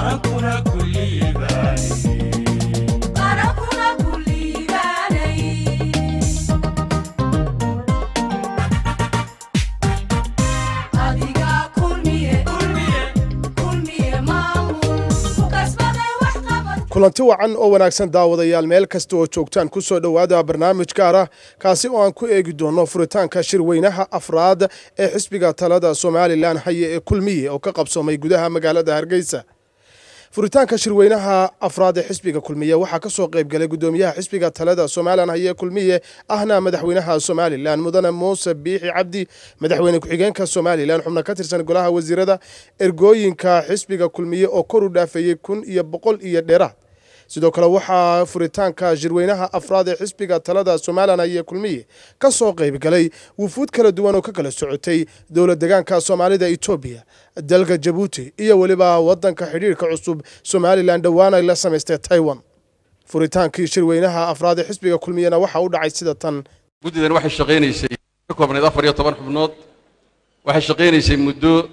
kulanti wacan oo wanaagsan daawadayaal meel kasta oo joogtaan ku soo dhowaada barnaamij gaar ah kaasi oo aan ku eegi doono furitaanka shirweynaha afraad ee xisbiga talada somalilan haye ee kulmiye oo ka qabsoomay gudaha magaalada hargeysa furitaanka shirweynaha afraad ee xisbiga kulmiye waxaa ka soo qayb galay gudoomiyaha xisbiga talada somalilan haye kulmiye ahna madaxweynaha somalilan mudane muuse biixi cabdi madaxweyne ku-xigeenka somalilan xubno ka tirsan golaha wasiirada ergooyinka xisbiga kulmiye oo kor u dhaafeeyey kun iyo boqol iyo dheeraad sidoo kale waxaa furitaanka shirweynaha afraad ee xisbiga talada somalilan haye kulmiye ka soo qayb galay wufuud kala duwan oo ka kala socotay dowlad degaanka soomaalida etoobiya dalka jabuuti iyo weliba wadanka xidhiirka cusub somalilan dhowaan ay la samaystay taiwan furitaankii shirweynaha afraad ee xisbiga kulmiyena waxa u dhacay sida tan guddidan waxay shaqaynaysay ka koobnayd afar iyo toban xubnood waxay shaqaynaysay muddo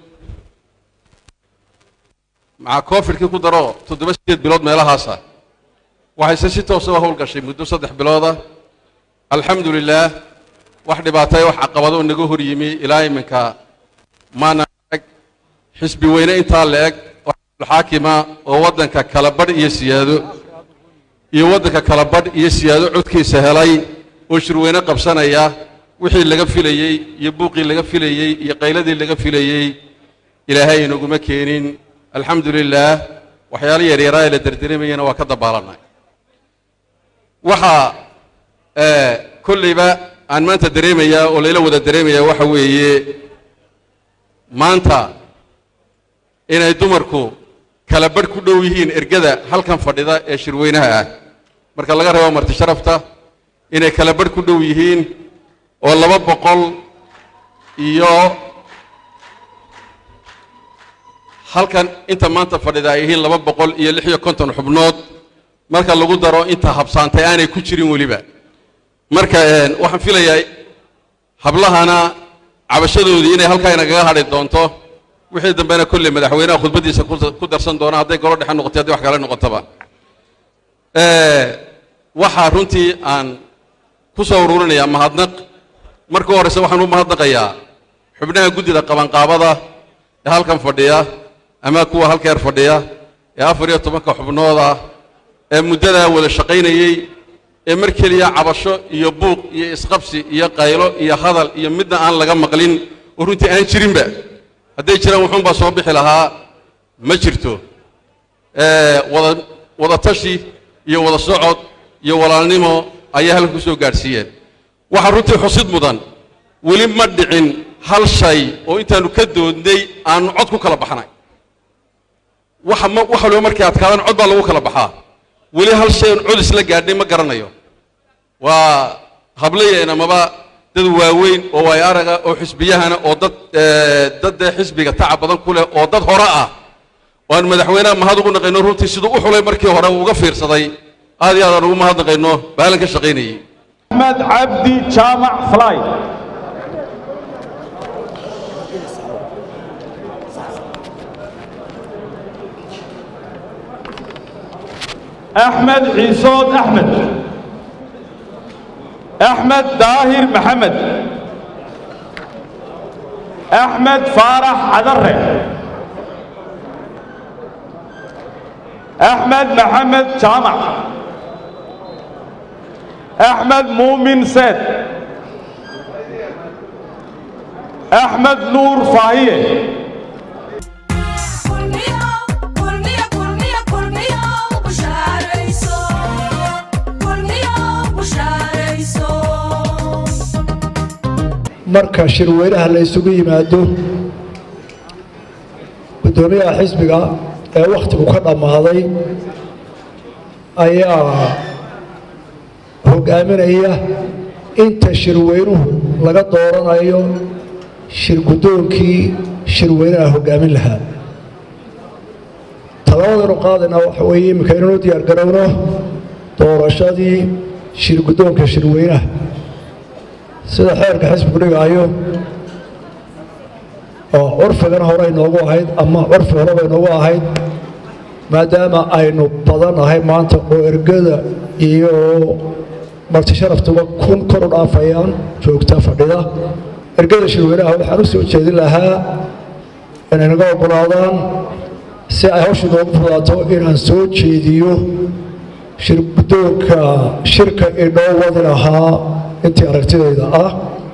maca covidkii ku daro toddoba sideed bilood meelahaasa waxayse si toosa u howlgashay muddo saddex bilooda alxamdu lilaah wax dhibaataya wax caqabado naga hor yimi ilaa iminka maana eg xisbi weyne intaa la eg xaakima oo waddanka kala badh iyo siyaado iyo waddanka kala badh iyo siyaado codkiisa helay oo shirweyne qabsanaya wixii laga filayey iyo buuqii laga filayey iyo qayladii laga filayey ilaahay inaguma keenin alxamdu lilaah waxyaalo yaryaraa ee la derderemayana waa ka dabaalanay waxaa kollayba aan maanta dareemayaa oo layla wada dareemayaa waxa weeye maanta inay dumarku kala badh ku dhow yihiin ergada halkan fadhida ee shirweynaha ah marka laga reebo marti sharafta inay kala badh ku dhow yihiin oo laba boqol iyo halkan inta maanta fadhida ay yihiin laba boqol iyo lix iyo konton xubnood marka lagu daro inta habsaantay aanay ku jirin weliba marka waxaan filayaa hablahana cabashadoodii inay halkaa inagaga hadhi doonto wixii dambena kolley madaxweynaha khudbaddiisa ku darsan doona hadday golo dhexe noqotay hadday wax kale noqotaba waxaa runtii aan ku soo uruurinayaa mahadnaq marka u horreyse waxaan u mahadnaqayaa xubnaha guddida qabanqaabada ee halkan fadhiya ama kuwa halkeer fadhiya ee afar iyo tobanka xubnood ah ee muddadaa wada shaqaynayey ee mar keliya cabasho iyo buuq iyo isqabsi iyo qaylo iyo hadal iyo midna aan laga maqlin oo runtii aan jirinba hadday jiraan wuxuunbaa soo bixi lahaa ma jirto wada wada tashi iyo wada socod iyo walaalnimo ayaa halkan ku soo gaadhsiiyeen waxaa runtii xusid mudan weli ma dhicin hal shay oo intaannu ka doodnay aannu cod ku kala baxnay waxa ma wax waliba markay adkaadaan cod baa lagu kala baxaa weli hal shay oon cod isla gaadhnay ma garanayo waa hablayeen amaba dad waaweyn oo waay araga oo xisbiyahana oo dad dad dee xisbiga tacab badan ku leh oo dad hore ah oo aan madaxweynaha mahad ugu naqayno runtii siduu u xulay markii hore uu uga fiirsaday aad iyo aad aan ugu mahad naqayno baalan ka shaqaynayey axmed cabdi jaamac fly أحمد عيسود أحمد أحمد داهر محمد أحمد فارح عذره أحمد محمد جامع أحمد مؤمن سيد أحمد نور فاهيه marka shirweynaha la isugu yimaado guddoomiyaha xisbiga ee wakhtigu ka dhammaaday ayaa hogaaminaya inta shirweynuhu laga dooranayo shir guddoonkii shirweynaha hoggaamin lahaa talabadanu qaadayna waxa weeye iminka inanu diyaar garowno doorashadii shir guddoonka shirweynaha sida xeerka xisbigu dhigaayo oo curfigan hore inoogu ahayd ama curfi horeba inoogu ahayd maadaama aynu badannahay maanta oo ergada iyo marti sharaftuba kun kor u dhaafayaan joogta fadhida ergada shirweynaha waxaan u soo jeedin lahaa inay naga oggolaadaan si ay hawshu noogu fudaato inaan soo jeediyo shirgudoonka shirka inoo wadi lahaa intii aragtidayda ah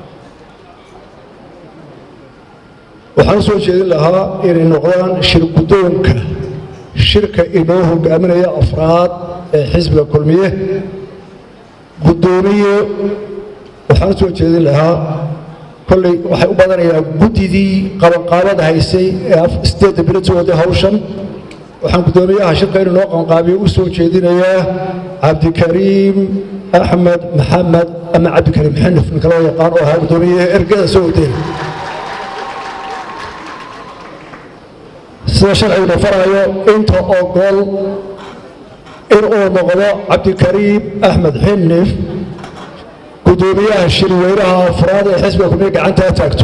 waxaan u soo jeedin lahaa inay noqdaan shirgudoonka shirka inoo hogaaminaya afraad ee xisbiga kulmiye guddoomiye waxaan u soo jeedin lahaa kolley waxay u badanayaa guddidii qabanqaabada haysay ee sideedda bilood waday hawshan waxaan guddoomiyaha shirka inuu noo qabanqaabiyo u soo jeedinayaa cabdikariim axmed maxamed ama cabdikariim xanif ninka loo yaqaan oo ahaa guddoomiyaha ergada soo wadeen sida sharciguna faraayo inta ogol inuu noqdo cabdikariim axmed xinif guddoomiyaha shirweynaha afraad ee xisbiga kulmiye gacantaa taagto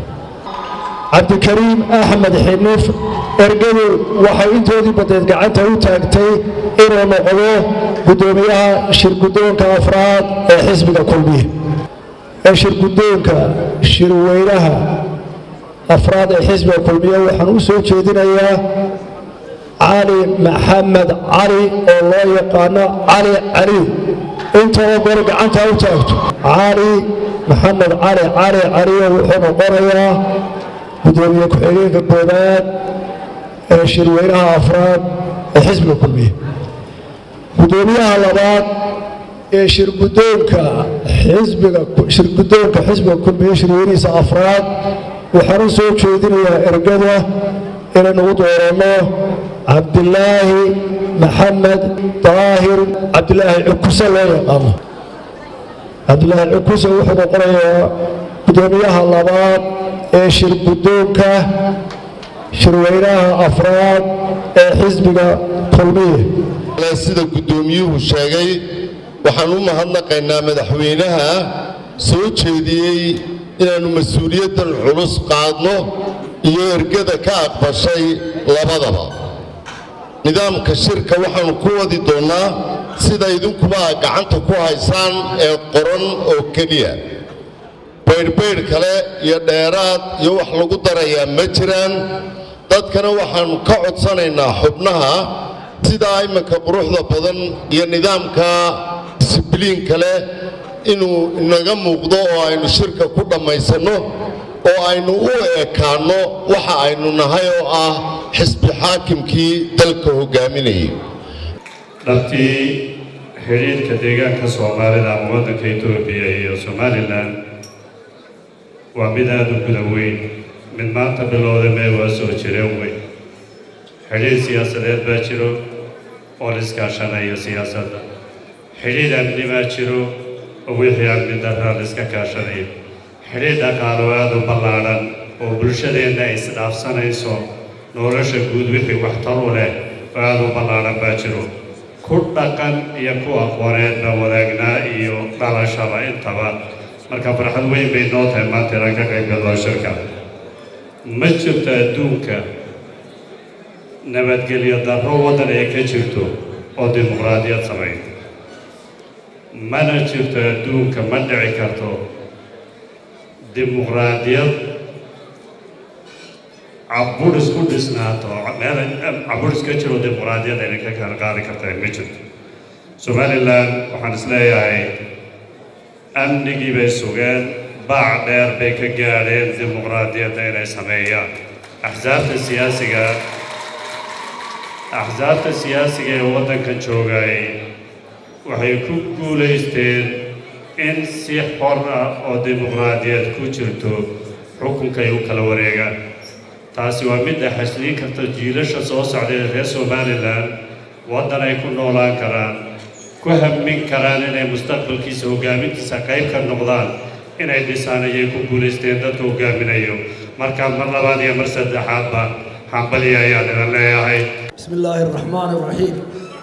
cabdikariim axmed xinif ergadu waxay intoodii badeed gacanta u taagtay inuu noqdo guddoomiyaha shirgudoonka afraad ee xisbiga kulmiye ee shirgudoonka shirweynaha afraad ee xisbiga kulmiye waxaan u soo jeedinayaa cali maxamed cali oo loo yaqaano cali caliw intoo gore gacanta u taagto cali maxamed cali cali caliyo wuxuu noqonayaa guddoomiye ku-xigeenka koobaad ee shirweynaha afraad ee xisbiga kulmiye guddoomiyaha labaad ee shirgudoonka xisbiga shirgudoonka xisbiga kulmiye shirweynihiisa afraad waxaan u soo jeedinayaa ergada inaynu u dooranno cabdilaahi maxamed daahir cabdilaahi cukuse loo yaqaano cabdilaahi cukuse wuxuu noqonayaa guddoomiyaha labaad ee shirgudoonka shirweynaha afraad ee xisbiga kulmiye sida guddoomiyuhu sheegay waxaan u mahadnaqaynaa madaxweynaha soo jeediyey inaannu mas-uuliyaddan culus qaadno iyo ergada ka aqbashay labadaba nidaamka shirka waxaannu ku wadi doonnaa sida idinkuba aad gacanta ku haysaan ee qoran oo keliya baydhbaydh kale iyo dheeraad iyo wax lagu darayaa ma jiraan dadkana waxaannu ka codsanaynaa xubnaha sidaa iminka quruxda badan iyo nidaamka disibliin kale inuu inaga muuqdo oo aynu shirka ku dhammaysanno oo aynu u ekaanno waxa aynu nahay oo ah xisbi xaakimkii dalka hoggaaminayay dhabtii xidhiidhka deegaanka soomaalida ama waddanka etoobiya iyo somalilan waa mid aada u guda weyn mid maanta bilowda mee waa soo jireen weyn xidhiidh siyaasadeed baa jiro oo la iskaashanayo siyaasadda xidhiidh amni baa jiro oo wixii amni darraa la iska kaashanayo xidhiidh dhaqaalo aada u ballaadhan oo bulshadeenna ay isdhaafsanayso nolosha guud wixii waxtar u leh oo aada u ballaadhan baa jiro ku dhaqan iyo ku aqooneed baa wadaagnaa iyo dhalashaba intaba marka farxad weyn bay noo tahay maanta inaan ka qayb galno shirka ma jirto adduunka nabadgelyo darro waddan ay ka jirto oo dimuqraadiyad samayn mana jirto adduunka ma dhici karto dimuqraadiyad caburis ku dhisnaato meel caburis ka jiro dimuqraadiyad ayna ka kala qaadi karta ma jirto somalilan waxaan isleeyahay amnigii bay sugeen baac dheer bay ka gaadheen dimuqraadiyadda inay sameeyaan axsaabta siyaasiga axsaabta siyaasiga ee waddankan joogay waxay ku guulaysteen in si xor ah oo dimuqraadiyad ku jirto xukunkay u kala wareegaan taasi waa midda xasliin karta jiilasha soo socday ee reer somalilan waddan ay ku noolaan karaan ku hammin karaan inay mustaqbalkiisa hoggaamintiisa qayb ka noqdaan inay dhisaan ayay ku guulaysteen dadka hoggaaminayo markaa mar labaad iyo mar saddexaadba hambaliya ayaan idan leeyahay بسم الله الرحمن الرحيم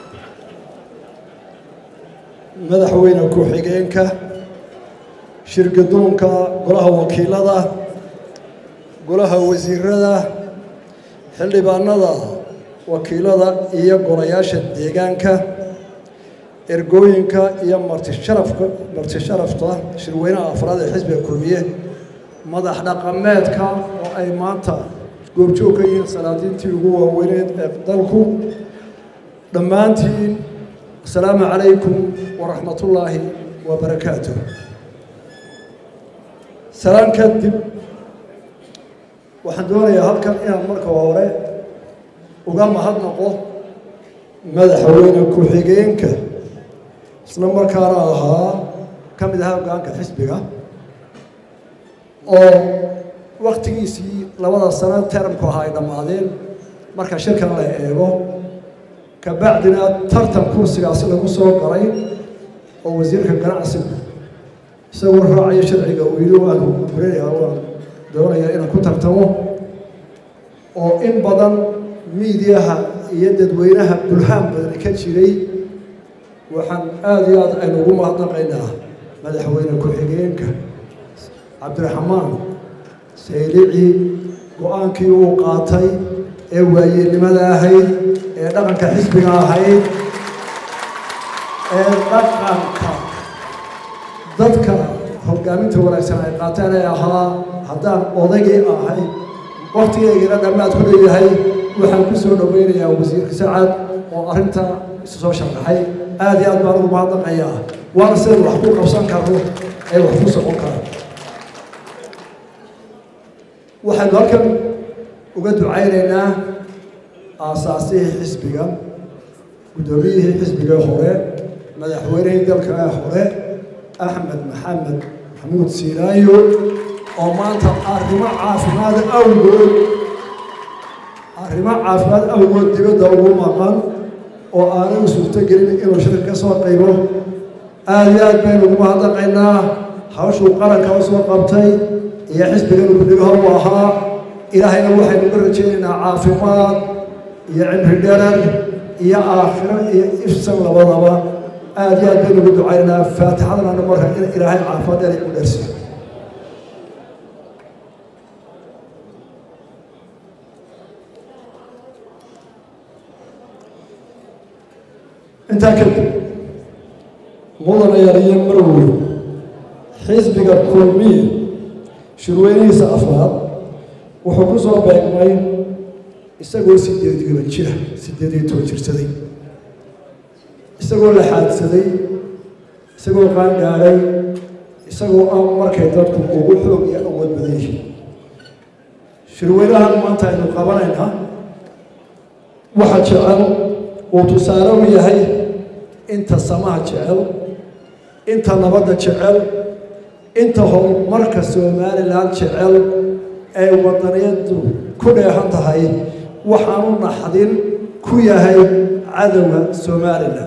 madaxweyne ku-xigeenka shirgadoonka golaha wakiilada golaha wasiirada xildhibaanada wakiilada iyo golayaasha deegaanka ergooyinka iyo martisharafka martisharafta shirweynaha afraad ee xisbiga kulmiye madax dhaqameedka oo ay maanta goobjoog ka yihiin salaadiintii ugu waaweyneed ee dalku dhammaantiin asalaamu calaykum waraxmatullaahi wabarakaatuh salaan kadib waxaan doonayaa halkan inaan marka hore uga mahadnaqo madaxweyne ku-xigeenka isla markaana ahaa ka mid ahaa hoggaanka xisbiga oo waktigiisii labada sano teramku ahaa ay dhammaadeen marka shirkan la eego kabacdina tartan kursigaasi lagu soo galay oo wasiirka ganacsigu isagoo raacayo sharciga uu yidhi waan guranaya waan doonayaa inaan ku tartamo oo in badan miidiyaha iyo dadweynaha bulhaan badan ka jiray waxaan aada iyo aad aynu ugu mahadnaqaynaa madaxweyne ku-xigeenka cabdiraxmaan saylici go-aankii uu qaatay ee waayeelnimada ahayd ee dhaqanka xisbiga ahayd ee dhaqanka dadka hogaaminta wanaagsan ay qaateen ee ahaa haddaan odaygii ahay waktigeygana dhammaad ku leeyahay waxaan ku soo dhoweynayaa wasiirka sacad oo arrinta isu soo sharaxay aada iyo aad baan ugu mahadnaqayaa waana sidaynu wax ku qabsan karno ee wax ku socon kara waxaynu halkan uga ducaynaynaa aasaasihii xisbiga guddoomiyihii xisbiga hore madaxweynihii dalka ee hore axmed maxamed maxamuud siiraayo oo maanta arrimo caafimaad awgood arrimo caafimaad awgood dibadda ugu maqan oo aanay u suurtogelin inuu shirka ka soo qaybo aada iyo aad baynu ugu mahadnaqaynaa hawshuu qaranka u soo qabtay iyo xisbiganu guddigaha u ahaa ilaahayna waxaynu uga rajaynaynaa caafimaad iyo cimri dherer iyo aakhiro iyo ifsan labadaba aada iyo aad baynu ugu ducaynaynaa faatixadana marka in ilaahay caafimaad dheer u dheersiyo intaa kadib mudana yariyo marweyn xisbiga kulmiye shirweynihiisa afraad wuxuu ku soo beegmay isagoo sideed toban jira sideed iyo toban jirsaday isagoo la xaadsaday isagoo qaangaadhay isagoo aan markay dadku ugu xoog iyo awood badan yihiin shirweynahan maanta aynu qabanaynaa waxa jecel uu tusaale u yahay inta samaha jecel inta nabadda jecel inta horumarka somalilan jecel ay wadaniyadu ku dheehan tahay waxaanu naxdin ku yahay cadowga somalilan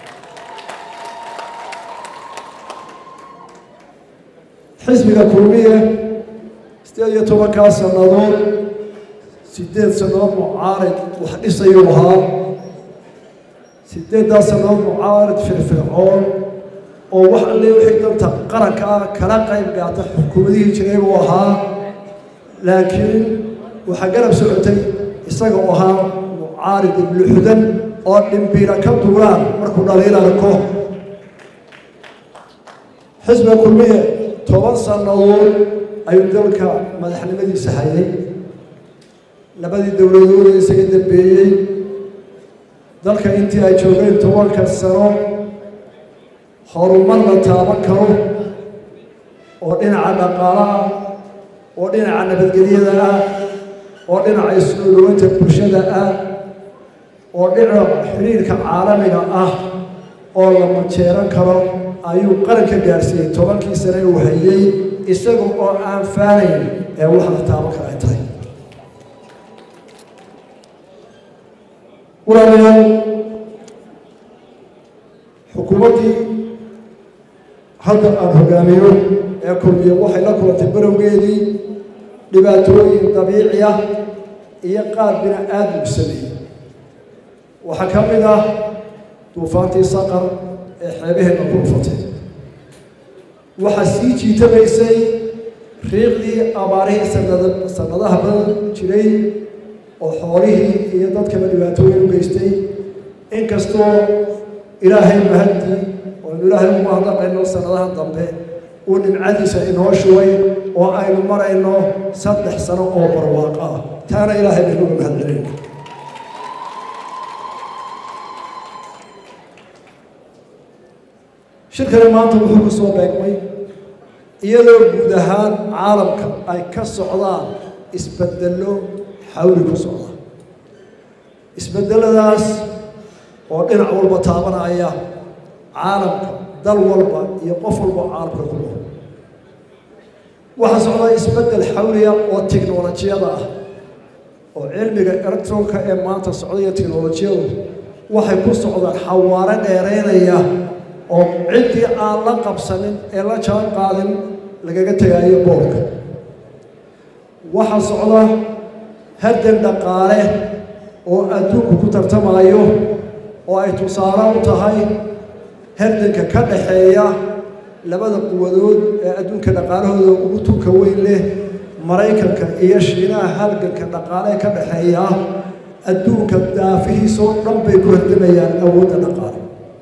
xisbiga kulmiye sideed iyo tobankaa sannadood sideed sannadood mucaarid wax dhisayuu ahaa sideeddaa sannadood mucaarid firfircoon oo wax alle wixii danta qaranka ah kala qayb gaata xukuumadihii jiray buu ahaa laakiin waxaa garab socotay isaga oo ahaa mucaarid ibluxudan oo dhimbiira ka duulaan markuu dhaliil arko xisbiga kulmiye toban sannadood ayuu dalka madaxnimadiisa hayay labadii dowladood ee isaga dambeeyey dalka intii ay joogeen tobanka sano horumar la taaban karo oo dhinaca dhaqaalaha oo dhinaca nabadgelyada ah oo dhinaca isnooloweynta bulshada ah oo dhinaca xiriirka caalamiga ah oo la majeeran karo ayuu qaranka gaarsiiyey tobankii sane uu hayey isaga oo aan faanayn ee wax la taaban kara ay tahay walaalayaal xukuumaddii hadda aan hogaamiyo ee kulmiye waxay la kulantay barowgeedii dhibaatooyin dabiici ah iyo qaar bini aadam sameeyey waxaa ka mid ah duufaantii saqar ee xeebaheenna ku dhufatay waxaa sii jiitamaysay riiqdii abaarihii sanada sanadaha badan jiray oo xoolihii iyo dadkaba dhibaatooyin u geystay inkastoo ilaahay mahadii ooaynu ilaahay ugu mahadnaqayno sanadaha dambe uu nimcadiisa inoo shugay oo aynu marayno saddex sano oo barwaaqo ah taana ilaahay baynu uga mahadcelinayna shirkani maanta wuxuu ku soo beegmay iyadoo guud ahaan caalamka ay ka socdaan isbeddello xawli ku socda isbeddeladaas oo dhinac walba taabanaya caalamka dal walba iyo qof walba caalamka ku nool waxaa socda isbeddel xawliya oo tiknolojiyada ah oo cilmiga electronka ee maanta socda iyo tiknolojiyadu waxay ku socdaan xawaaro dheeraynaya oo ciddii aan la qabsanin ee la jaan qaadin lagaga tegaayo boorka waxaa socda haddan dhaqaale oo adduunku ku tartamayo oo ay tusaale u tahay hardanka ka dhaxeeya labada quwadood ee adduunka dhaqaalahooda ugu tunka weyn leh maraykanka iyo shiinaha halganka dhaqaale ka dhaxeeya adduunka daafihiisoo dhan bay ku hardamayaan awoodda dhaqaale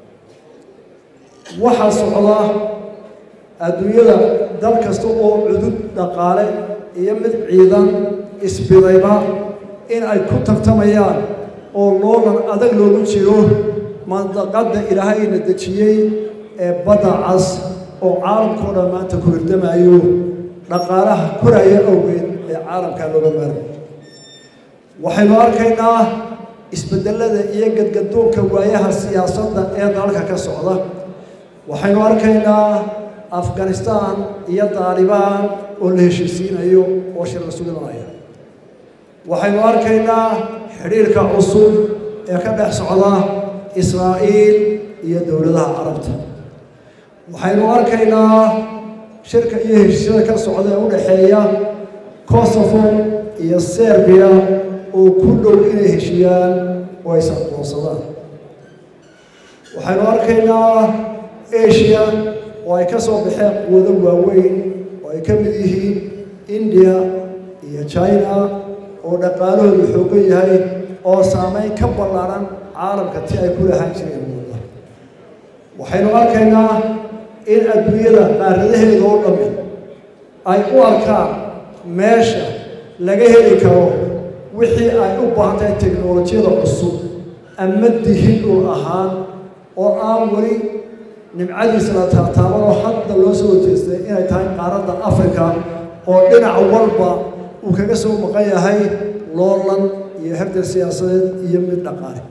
waxaa socda adduunyada dal kasta oo cudud dhaqaale iyo mid ciidan isbidayba in ay ku tartamayaan oo loolan adag loogu jiro mandaqadda ilaahayna dejiyey ee badda cas oo caalamkao dhan maanta ku hirdamayo dhaqaalaha koraya awgeed ee caalamkaa looga maarmay waxaynu arkaynaa isbedellada iyo gadgadoonka waayaha siyaasadda ee dalalka ka socda waxaynu arkaynaa afghanistaan iyo daalibaan oo la heshiisiinayo oo shir la suginaya waxaynu arkaynaa xidhiirka cusub ee ka dhex socda israa'iil iyo dowladaha carabta waxaynu arkaynaa shirka iyo heshiisyada ka socda ee u dhexeeya kosovo iyo serbiya oo ku dhow inay heshiyaan oo ay saqoonsadaan waxaynu arkaynaa asia oo ay ka soo baxeen quwado waaweyn oo ay ka mid yihiin india iyo china oo dhaqaalahoodu xoogan yahay oo saameyn ka ballaaran caalamka ti ay ku lahaan jireen muuda waxaynu arkaynaa in adduunyada qaaradaheeda oo dhammi ay u arkaan meesha laga heli karo wixii ay u baahan tahay teknolojiyada cusub ama dihin dhul ahaan oo aan weli nimcadiisa la taataaban oo hadda loo soo jeestay inay tahay qaaradda africa oo dhinac walba uu kaga soo maqan yahay loolan iyo herdan siyaasadeed iyo mid dhaqaale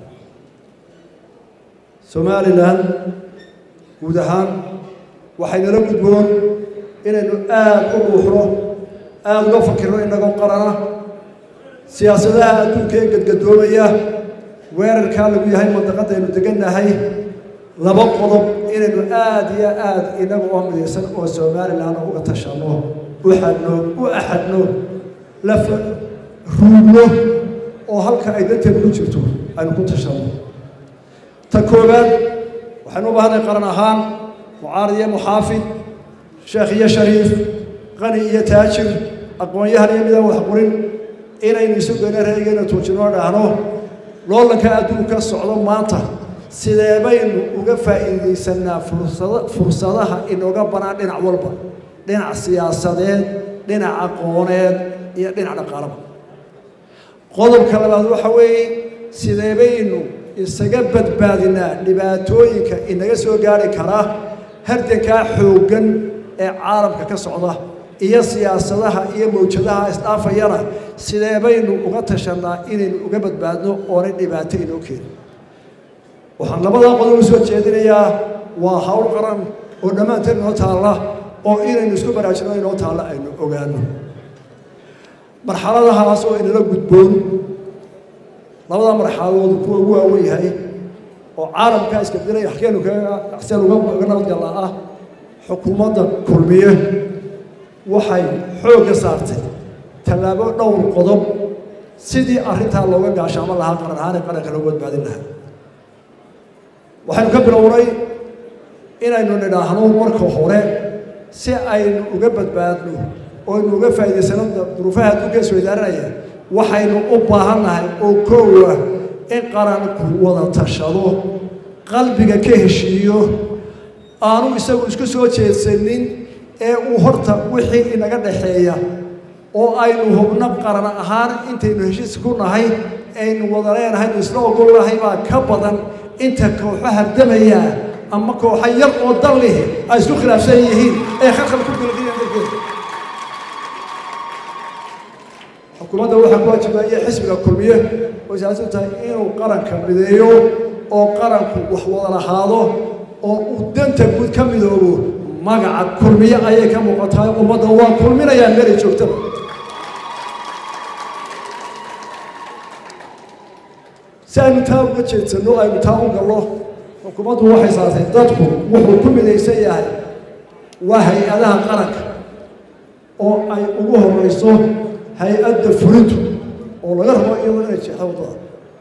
somalilan guud ahaan waxaynala gudboon inaynu aada u dhuuxno aada uga fakirno inagoo qarana siyaasadaha adduunka ee gadgadoomaya weerarkaa lagu yahay mandaqadaynu degannahay laba qodob inaynu aada iyo aada inaga oo midaysan oo somalilan uga tashanno u xadno u axadno la ruugno oo halka ay danteenu ku jirto aynu ku tashanno ta koowaad waxaynu u baahnay qaran ahaan mucaarad iyo muxaafid sheekh iyo shariif qani iyo taajir aqoon-yahan iyo midaan wax qorin inaynu isu geyno reegayna tuujinoo dhahno loolanka adduunka socdo maanta sidee baynu uga faa'iidaysanaa fursada fursadaha inooga banaan dhinac walba dhinac siyaasadeed dhinac aqooneed iyo dhinac dhaqaalaba qodobka labaad waxa weeye sidee baynu isaga badbaadinaa dhibaatooyinka inaga soo gaari kara hardankaa xooggan ee caalamka ka socda iyo siyaasadaha iyo mawjadaha isdhaafayana sidee baynu uga tashanaa inaynu uga badbaadno oonay dhibaato inoo keenin waxaan labadaa qodob u soo jeedinayaa waa hawl qaran oo dhammaanteen inoo taalla oo inaynu isku baraajino inoo taalla aynu ogaano marxaladahaas oo inala gudboon labada marxaladood kuwa ugu waawen yahay oo caalamkaa iska dilay halkeenu kagaseen uga nabadgalla ah xukuumadda kulmiye waxay xoogga saartay tallaabo dhowr qodob sidii arrintaa looga gaashaamo lahaa qaran ahaanee qaranka loogu badbaadin lahaa waxaynu ka bilownay inaynu nidhaahno marka hore si aynu uga badbaadno oo aynu uga faa'iidaysano duruufaha adduunka isweydaaranaya waxaynu u baahannahay oo koowa in qaranku wada tashado qalbiga ka heshiiyo aanu isagu isku soo jeedsanin ee uu horta wixii inaga dhaxeeya oo aynu hubno qaran ahaan intaynu heshiis ku nahay aynu wada leenahay isla ogol nahay baa ka badan inta kooxo hardamaya ama kooxo yar oo dal lihi ay isku khilaafsan yihiin ee khalkhal ku bilqiyaan darkeeda xukuumadda waxaa ku waajibaya xisbiga kulmiye oo siyaasaddu tahay inuu qaranka mideeyo oo qaranku wax wada lahaado oo uu danta guud ka midoobo magaca kulmiye ayay ka muuqataa ummadda waa kulminayaan meelay joogtaba si aynu taa uga jeedsanno aynu taa u gallo xukuumaddu waxay saartay dadku wuxuu ku midaysan yahay waa hay-adaha qaranka oo ay ugu horeyso hay-adda fulintu oo laga rabo iyadoo inay jeexdo waddada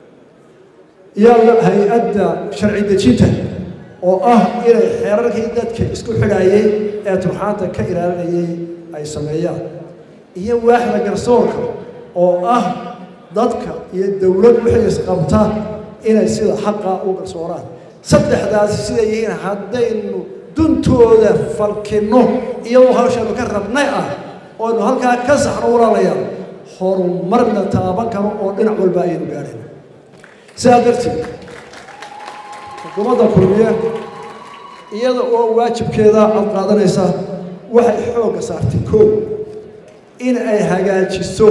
iyo hay-adda sharci dejinta oo ah inay xeerarkii dadka isku xidhaayey ee turxaanta ka ilaalinayay ay sameeyaan iyo waaxda garsoorka oo ah dadka iyo dowlad wixii isqabta inay sida xaqa u garsooraan saddexdaasi siday yihiin haddaynu duntooda falkinno iyadoo hawshaanu ka rabnay ah ooaynu halkaa ka saxno walaalayaal horumarna taaban karo oo dhinac walba ayaynu gaadhayna sidaa darteed xukuumadda kulmiye iyada oo waajibkeeda cad qaadanaysa waxay xoogga saartay koow in ay hagaajiso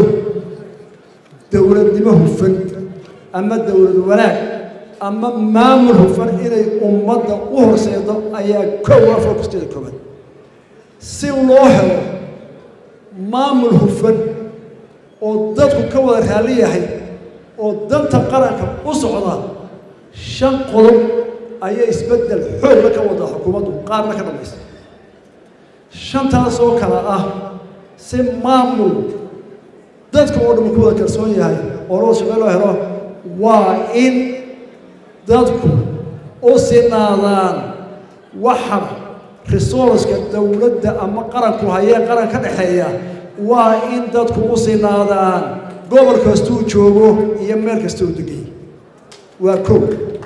dowladnimo hufan ama dowlad wanaag ama maamul hufan inay ummadda u horseedo ayaa kow ah fokusteeda koobaad si loo helo maamul hufan oo dadku ka wada raalli yahay oo danta qaranka u socda shan qodob ayay isbeddel xoogla ka wadaa xukuumaddu qaarna ka dhammaysa shantaasoo kale ah si maamul dadka oo dhamma ku wada kalsoon yahay oo loo shaqey loo helo waa in dadku u sinaadaan waxa resourceka dowladda ama qaranku hayee qaran ka dhexeeya waa in dadku u sinaadaan gobol kastuu joogo iyo meel kasta uu degay waa kow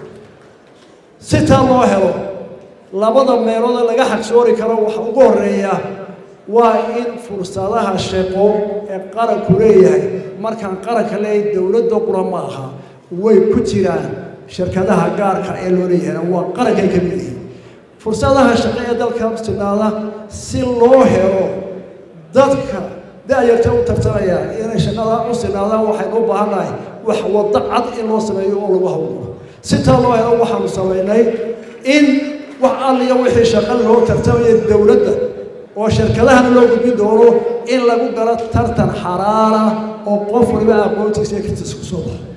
si taa loo helo labada meelood ee laga xaqsoori karo waxa ugu horeeya waa in fursadaha shaqo ee qaranku leeyahay markaan qaranka leeyahay dowladda qura ma aha way ku jiraan shirkadaha gaarka ee loo leeyahayna waa qarankay ka mid yihiin fursadaha shaqo ee dalka sinaada si loo helo dadka da-yarta u tartanaya inay shaqada u sinaadaan waxaynu u baahannahay wax waddo cad in loo sameeyo oo lagu hawlo si taa loo helo waxaanu samaynay in wax alliya wixii shaqo loo tartamaya dowladda oo shirkadahana loo gudbin doono in lagu galo tartan xaraara oo qof waliba aqoontiisa iyo kartiisa ku soo baxo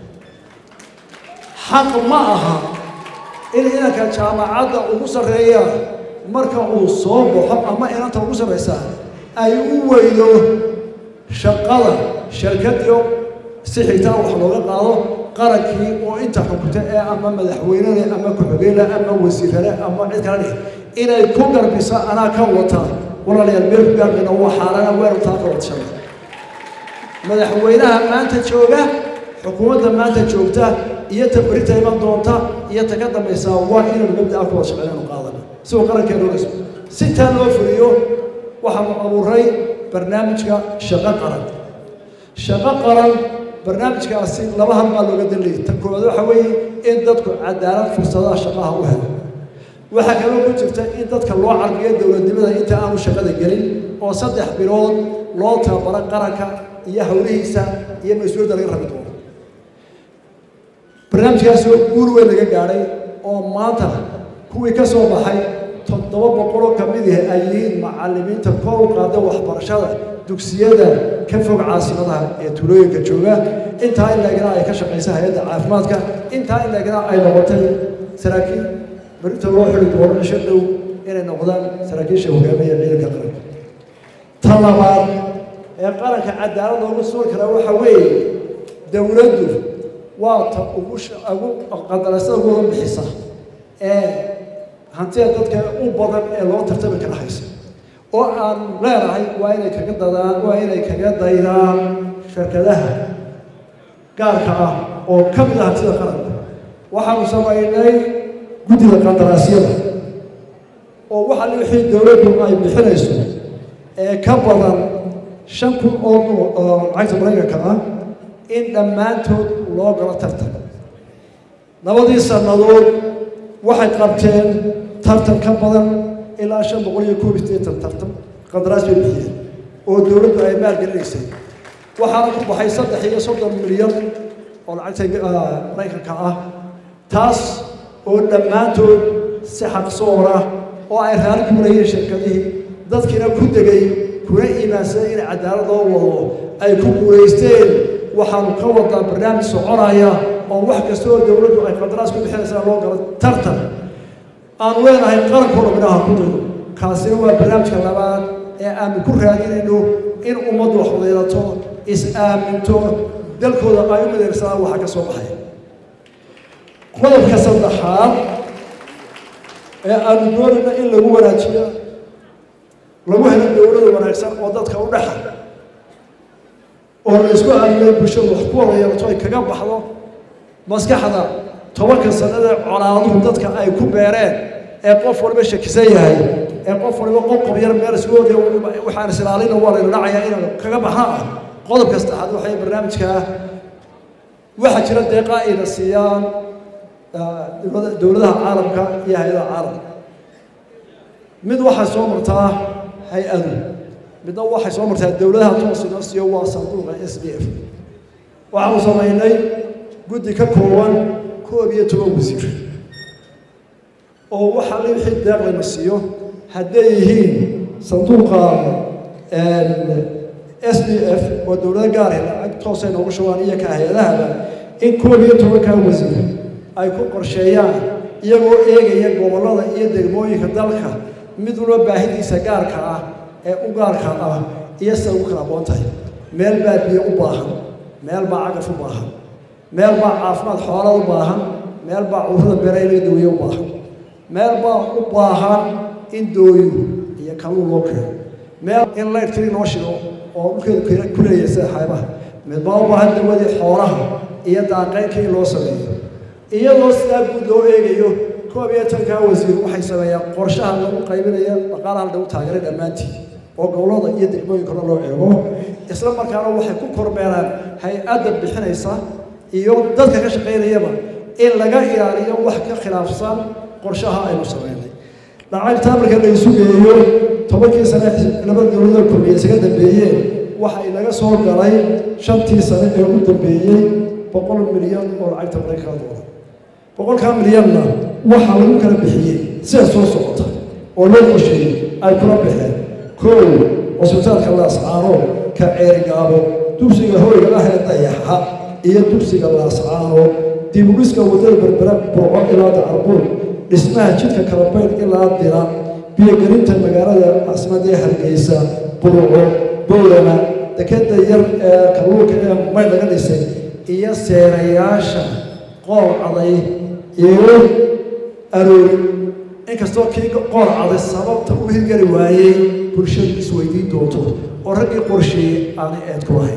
xaq ma aha in inanka jaamacadda ugu sarreeya marka uu soo baxo ama inanta ugu sarreysaa ay u weydo shaqada shirkadiyo si xitaa wax looga qaado qarankii oo inta xukunta ee ama madaxweynele ama ku-xigeenle ama wasiirale ama cid kale dheh inay ku garbiso anaa ka wata walaalayaal meel ku gaarmayna waa xaarana weeru taa ka wadshamay madaxweynaha maanta jooga xukuumadda maanta joogta iyo ta berita iman doonta iyo ta ka dambaysaa waa inaynu mabda'a ku wada shaqeynaynu qaadana si uu qarankeenu dhismo si taa loo fuliyo waxaanu abuuray barnaamijka shaqo qaran shaqo qaran barnaamijkaasi laba hal baa looga danlayay tan koowaad waxa weeye in dadku cadaalad fursadaha shaqaha u helo waxaa kaloo ku jirta in dadka loo carbiyo dowladnimada inta aanu shaqada gelin oo saddex bilood loo tababaro qaranka iyo howlihiisa iyo mas-uuliyadda laga rabi doono barnaamijkaasi oo guul weyn laga gaadhay oo maanta kuwii ka soo baxay toddoba boqoloo ka mid ah ay yihiin macallimiinta kor u qaada waxbarashada dugsiyada ka fog caasimadaha ee tulooyinka jooga intaa in laegna ay ka shaqaysa hay-adda caafimaadka intaa in laegna ay noqotay saraakiil berita loo xili doono cisho dhow inay noqdaan saraakiisha hogaamiya ciidanka qaranka ta labaad ee qaranka cadaalad loogu suuri karaa waxa weeye dowladdu waa ta ugu ugu qandarasada ugu wada bixisa ee hantida dadka u badan ee loo tartami kara haysa oo aan leenahay waa inay kaga dadaan waa inay kaga daydaan shirkadaha gaarka ah oo ka mid ah hantida qaranka waxaanu samaynay guddida qandaraasyada oo waxa li wixii dowladdu ay bixinayso ee ka badan shan kun oo lacagta maraykanka ah in dhammaantood loo galo tartan labadii sannadood waxay qabteen tartan ka badan ilaa shan boqol iyo koob iyo siddeetan tartan qandaraas bay bixiyeen oo dowladdu ay maalgelinaysay waxaana ku baxay saddex iyo soddon milyan oo lacagta maraykanka ah taas oo dhammaantood si xaqsoor ah oo ay raali ku marayeen shirkadihii dadkiina ku degay kuna iimaansaday in cadaalad loo wado ay ku guulaysteen waxaanu ka wadaa barnaamij soconaya oo wax kasta oo dowladdu ay qandaraas ku bixinaysaa loo galo tartan aanu leenahay qarankooda midhaha ku daydo kaasina waa barnaamijka labaad ee aanu ku raadinayno in ummaddu wax wadaelato is-aaminto dalkooda ay u mideyrsadaan waxa ka soo baxaya qodobka saddexaad ee aanu doonayna in lagu wanaajiyo lagu helo dowlada wanaagsan oo dadka u dhexa oo la isku aaminay bulshadu wax ku wada yeelato ay kaga baxdo maskaxda tobanka sanadee colaaduhu dadka ay ku beereen ee qof waliba shakisan yahay ee qof waliba qoqob yar meel isku oday waxaan isilaalina waa layna dhacayaa inaan kaga baxna ah qodobka saddexaad waxay barnaamijkaa waxaa jira deeqa ayna siiyaan dowladaha caalamka iyo hay-adaha caalamka mid waxay soo martaa hay-adu midna waxay soo martaa dowladaha toos inoo siiyo waa sanduuqa s d f waxaanu samaynay guddi ka kooban koob iyo toban wasiir oo waxaa li wixii deeq layna siiyo hadday yihiin sanduuqa s d f oo dowlado gaarhe lacag toosay noogu shubaan iyo ka hay-adahaba in koob iyo tobankaa wasiir ay ku qorsheeyaan iyagoo eegaya gobollada iyo degmooyinka dalka mid walba baahidiisa gaarka ah ee u gaarka ah iyo sida ugu kala aqoon tahay meel baa biyo u baahan meel baa cagaf u baahan meel baa caafimaad xoolad u baahan meel baa cudurada beeraylaga daweeye u baahan meel baa u baahan in dooyo iyo kalluun loo keeno meel in layrtiri loo shido oo dhulkeedu ku leeyahay sida xaybaha mid baa u baahan dawadii xoolaha iyo daaqeynka in loo sameeyo iyadoo sidaa guud loo eegayo koob iyo tankaa wasiir waxay sameeyaan qorshaha lagu qaybinaya dhaqaalaha lagu taageeray dhammaantii oo gobollada iyo degmooyinkana loo eego isla markaana waxay ku kormeeraan hay-adda bixinaysa iyo dadka ka shaqaynayaba in laga ilaaliyo wax ka khilaafsan qorshaha aynu sameynay lacagtaa marka la isu geeyo tobankii sane laba dowlada kulmiye isaga dambeeyeen waxa inaga soo galay shantii sane ee ugu dambeeyey boqol milyan oo lacagta maraykanka doolar boqolkaa milyanna waxaa lagu kala bixiyey sida soo socota oo loo qorsheeyey ay kula baxeen kow cusbitaalka laascaano ka ceerigaabo dugsiga hoyga ah ee dayaxa iyo dugsiga laascaano dibudhiska wadada berbera burco ilaa dacarbuur dhismaha jidka kalabayn ilaa dira biyogelinta magaalada caasimadda ee hargeysa burco bowlana dekeda yar ee kalluunka ee may laga dhisay iyo seerayaasha qool caday iyo aroori inkastoo kii qool caday sababta u hirgeli waayey bulshadu isweydiin doonto oo raggii qorsheeyey aanay eed ku lahayn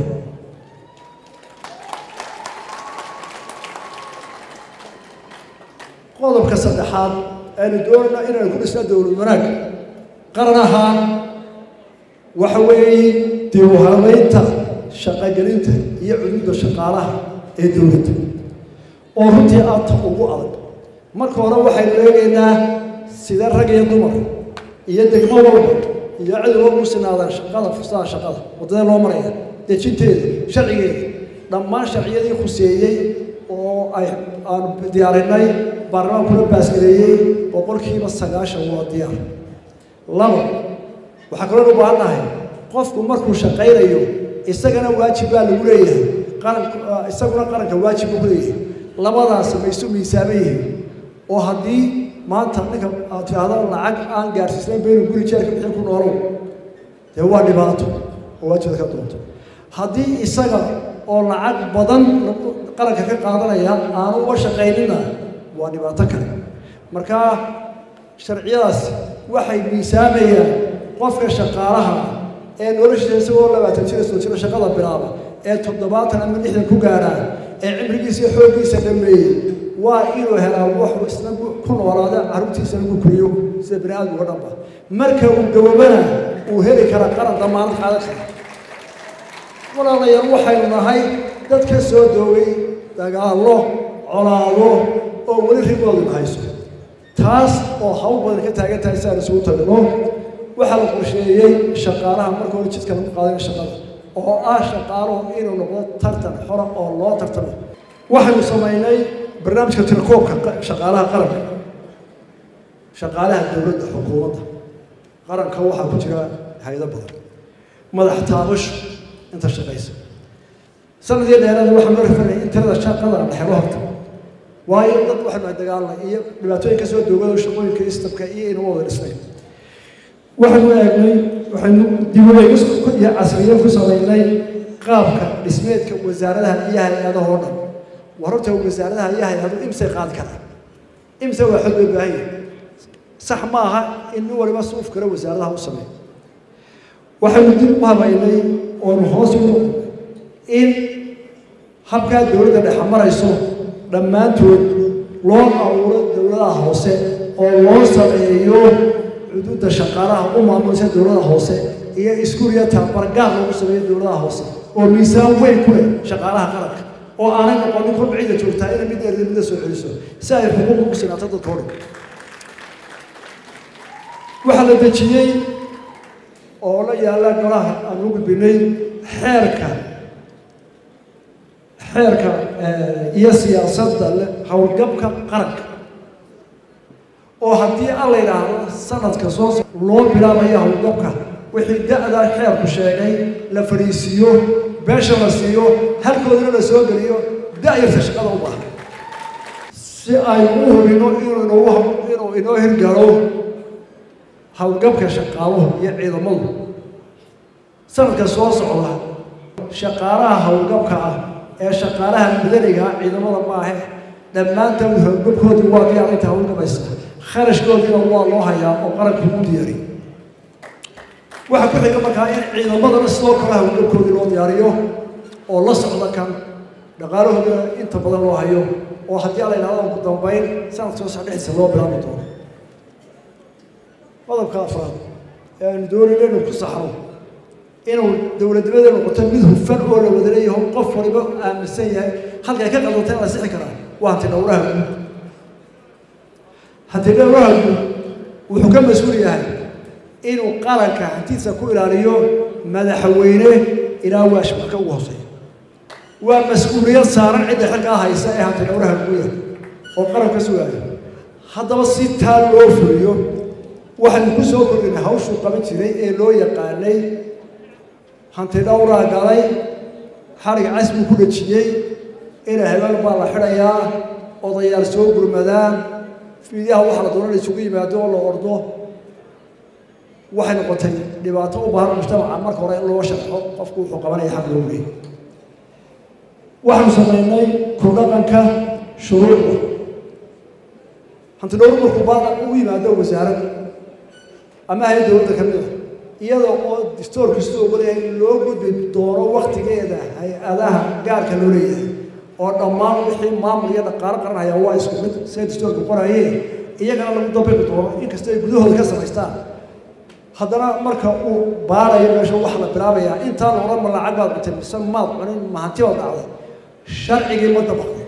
qodobka saddexaad aynu doonayna inaynu ku dhisna dowlad wanaag qaran ahaan waxa weeye dib u habeynta shaqogelinta iyo cududda shaqaalaha ee dowladda oo runtii aadta ugu adag marka hore waxaynu eegaynaa sida rag iyo dumar iyo degmo walba iyo cid walba u sinaadaan shaqada fursadaha shaqada waddada loo maraya dejinteeda sharcigeeda dhammaan sharciyadii khuseeyey oo ay aanu diyaarinay baarlamaankuna baasgareeyey boqolkiiba sagaashan waa diyaar laba waxaa kaloo u baahannahay qofku markuu shaqaynayo isagana waajib baa lagu leeyahay qaranka isaguna qaranka waajib buu ku leeyahay labadaas ma isu miisaaman yihiin oo haddii maanta ninka aad tidhaahdo lacag aan gaarsiisnayn baynu guri jeerka bixin ku noolow dee waa dhibaato oo waajibda ka doonto haddii isaga oo lacag badan qaranka ka qaadanaya aanu uga shaqaynina waa dhibaato kale marka sharciyadaas waxay miisaamayaan qofka shaqaalaha ee noloshiisa isagoo labaatan jira soo jira shaqada bilaaba ee toddobaatan ama lixdan ku gaadhaan ee cimrigiisa iyo xooggiisa dhameeyey waa inuu helaa waxuu isna ku noolaada carruurtiisana ku kuriyo sida bani aadamka dhanba marka uu gaboobana uu heli karaa qaran damaanad qaadan kara walaalayaal waxaynu nahay dad ka soo doogay dagaallo colaado oo weli riboodu hayso taas oo hawl badan ka taagan tahay si aan isugu tagno waxaa la qorsheeyey shaqaalaha marka hore jidka lagu qaadanayo shaqada oo ah shaqaaluhu inuu noqdo tartan xora oo loo tartamo waxaynu samaynay barnaamijka tirakoobka shaqaalaha qaranka shaqaalaha dowladda xukuumadda qaranka waxaa ku jira hay-ado badan madax taabasho inta shaqaysa sanadii dheeraada waxaa loo rafanayay in tirada shaqada la xelo horta waayo dad waxaanu nahay dagaalna iyo dhibaatooyin ka soo doogada shaqooyinka istabka iyo inuu wada dhisnay waxaynu eegnay waxaynu dibuleegis iyo casriyeyn ku samaynay qaabka dhismeedka wasaaradaha iyo hay-adaha oo dhan war horta wasaaradaha iyo hay-adu imsay qaadi karaan imse waa xod loo baahan yahay sax ma aha in nin waliba suuf kale wasaaradaha u sameeyo waxaynu dib u habaynay oonu hoos u noqonay in habkaa dowladda dhexe marayso dhammaantood loo abuuro dowladaha hoose oo loo sameeyo xuduudda shaqaalaha u maamulsa dowlada hoose iyo iskuuliya tabargaar loogu sameeyo dowladaha hoose oo miisaan weyn ku leh shaqaalaha qaranka oo aanay noqonin kor bacida joogtaa inay mid dheer midda soo celiso si ay xuquuq ugu sinaato dadka oo dhan waxaa la dejiyey oo la yaalla golaha aan u gudbinay xeerka xeerka iyo siyaasadda howlgabka qaranka oo haddii aan la yidhaahdo sanadka soo loo bilaabayo howlgabka wixii da-da xeerku sheegay la fadhiisiiyo beesha la siiyo halkoodana la soo geliyo da-yarta shaqada u baahan si aynu u hubino inuu inoogu inuu inoo hirgalo howlgabka shaqaaluhu iyo ciidamadu sanadka soo socda shaqaalaha howlgabka ah ee shaqaalaha madaniga ah ciidamada maahe dhammaantood howlgabkoodii waa diyaar inta howlgabaysa kharashkoodiina waa loo hayaa oo qaranku u diyaariyo waxaa ku xiga markaa in ciidamadana sidoo kale howlgabkoodii loo diyaariyo oo la socda kan dhaqaalahoodina inta badan loo hayo oo haddii ala yidhahdo ugu dambayn sanadka soo socdhexdiisa loo bilaabi doono qodobka afraad ee aanu doonayno inuu ku saxro inuu dowladnimada noqoto mid hufan oo la wada leeyaho qof waliba aaminsan yahay halkay ka qaldantay in la sixi karaa waa hanti dhowraha guud hanti dhowraha guud wuxuu ka mas-uul yahay inuu qaranka hantiisa ku ilaaliyo madaxweyne ilaa waashmarka ugu hooseeya waa mas-uuliyad saaran cidda xilkaa haysa ee hanti dhowraha guuda oo qaranka sugaayo haddaba si taa loo fuliyo waxaynu ku soo kordhinay hawshuu qaban jiray ee loo yaqaanay hanti dhowraa galay xarig casbuu ku dhejiyey ina hebel baa la xidhayaa odayaal soo gurmadaan fiidyaha waxa la doona la isugu yimaado oo la ordo waxay noqotay dhibaato u baahan mujtamaca marka hore in loo sharxo qofku wuxuu qabanaya xaq loo leeyay waxaanu samaynay ku dhaqanka shuruucda hanti dhowr markuu baada u yimaado wasaarad ama hay dowladda ka mid a iyada oo distoorku siduu ogolyahay in loo gudbi doono waktigeeda hay-adaha gaarka loo leeyahay oo dhammaan wixii maamul iyo dhaqaalo qaranaya waa isku mid siday distoorku qorayeen iyagana lagu dabiqi doono inkastoo ay gudahooda ka samaystaan haddana marka uu baarayo meesha waxa la bilaabayaa intaan odhan ma lacag baad cuntay mise maad cunin ma hanti baad dhacday sharcigii ma dabaqday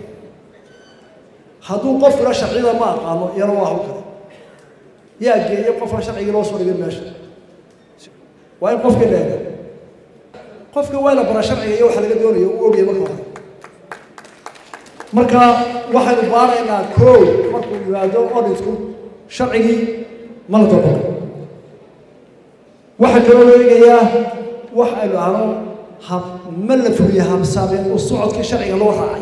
hadduu qofkuna sharciyada ma aqaano iyana waa hawl kale yaa geeyey qofka sharcigii loo soo dhigay meesha waa in qofkii leega qofka waa la bara sharciga iyo waxa laga doonayo uu ogyahay marka hore marka waxaynu baaraynaa koow markuu yimaado odhisku sharcigii ma la dabaqo waxaa kaloo loo eegayaa wax aynu ahno hab ma la fuliya habsaameen oo socodkii sharciga loo raacay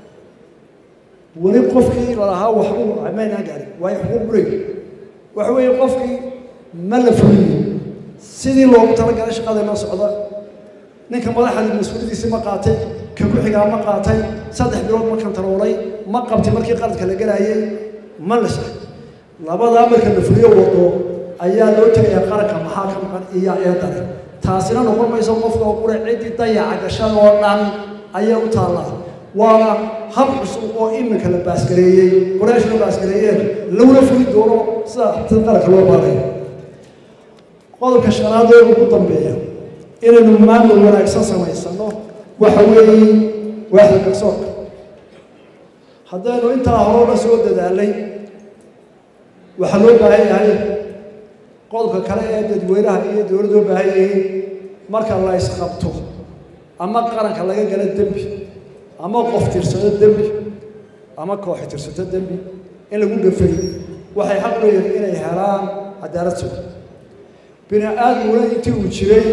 weli qofkii lalahaa waxbuu maynaan gaarin waayo xuquuq bureeg waxa weeye qofkii ma la fuliyo sidii loogu talagalay shaqada inoo socda ninka madaxda mas-uuliyadiisii ma qaatay ka ku-xigaa ma qaatay saddex bilood ma kantaroolay ma qabtay markii qaladka la gelaayay ma la shahay labadaa marka la fuliyo wado ayaa loo tegayaa qaranka maxaa ka maqan iyo eedane taasina noqon mayso qofka oo qura ciddii dayaca gashan oo dhan ayay u taallaa waana hab cusub oo iminka la baasgareeyey qoraash la baasgareeyeen laguna fuli doono sida tan qaranka loo baarayo qodobka shanaad ee ugu dambeeya inaynu maamul wanaagsan samaysano waxa weeye waaxda garsoorka haddaynu intaa horeba soo dadaalay waxaa loo baahan yahay qodobka kale ee dadweynaha iyo dowladda u baahan yihiin marka la isqabto ama qaranka laga galo dembi ama qof tirsado dembi ama kooxi tirsato dembi in lagu gafay waxay xaq leeyihiin inay helaan cadaalad sugan bini aadmuna intii uu jiray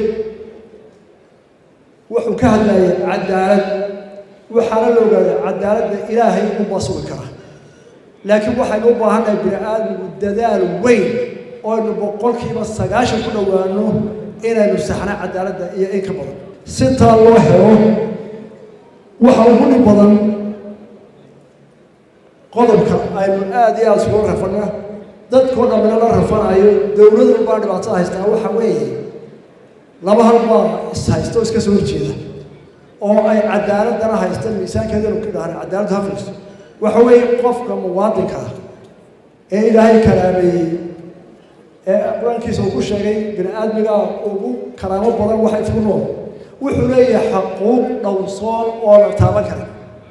wuxuu ka hadlayay cadaalad waxaana la ogaaday cadaaladda ilaahay unbaa sugi kara laakiin waxaynu u baahannahay bini aadmigu dadaal weyn oo aynu boqolkiiba sagaashan ku dhowaano inaynu saxna cadaaladda iyo in ka badan si taa loo helo waxa ugu dhib badan qodobka aynu aada iyo aada isula rafana dadkoo dhammina la rafanayo dowladu baa dhibaatada haystaa waxa weeye laba hal baa is haysta oo iska soo horjeeda oo ay cadaaladana haysta miisaankeedanu ka dhahan cadaaladdu hafayso waxa weeye qofka muwaadinka ah ee ilaahay karaameeyey ee qur-aankiisa uu ku sheegay bini aadmiga ugu karaamo badan waxa isku nool wuxuu leeyahay xaquuq dhowrsoon oo la taaban kara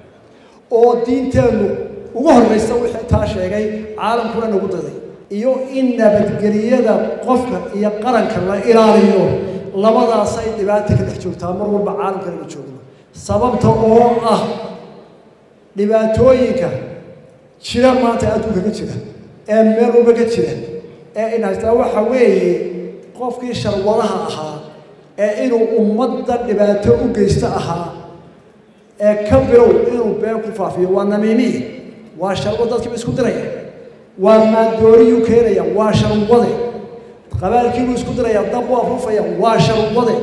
oo diinteennu ugu horraysa wixii taa sheegay caalamkuna nagu daday iyo in nabadgeliyada qofka iyo qaranka la ilaaliyo labadaasay dhibaata ka dhex joogtaa mar walba caalamka laga joogno sababta oo ah dhibaatooyinka jira maanta adduunka ka jira ee meel walba ka jira ee in haystaa waxa weeye qofkii sharwadaha ahaa ee inuu ummadda dhibaato u geysto ahaa ee ka bilow inuu been ku faafiyo waa namiimiye waa sharwo dadkiiba isku diraya waa maandooriyuu keenaya waa sharwade qabaalkiibuu isku diraya dab waa rufaya waa sharwade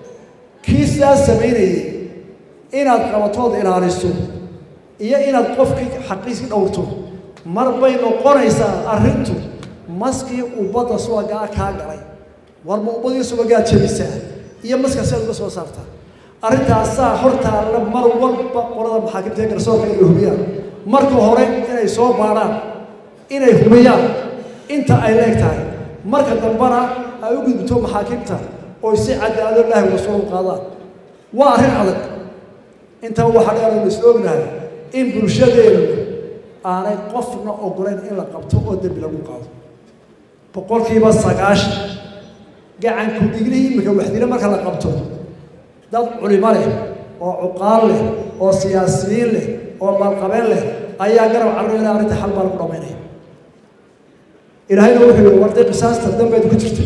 kii sidaas samaynayay inaad qabatood ilaaliso iyo inaad qofkii xaqiiskii dhowrto mar bay noqonaysaa arrintu maskii ubbadda subagaa kaa galay war ma ubbadii subagaad jabisaa iyo maska siaad uga soo saartaa arrintaasaa hortaalla mar walba qolada maxaakimta ee garsoorka inay hubiyaan marka hore inay soo baadhaan inay hubiyaan inta ay leeg tahay marka dambena ay u gudubto maxaakimta oo si cadaalado ilaahi rasuul u qaadaan waa arrin adag intaa waxaa dheer aynu isla ognahay in bulshadeenu aanay qofna ogolayn in la qabto oo dembi lagu qaado boqolkiiba sagaashan gacanku dhiglihii iminka waxdile marka la qabto dad culimo leh oo cuqaal leh oo siyaasiyiin leh oo maalqabeen leh ayaa garab carruurina arrinta xal baa lagu dhamaynaya ilaahayna wuxuu yihi warday qisaasta dambeed ku jirta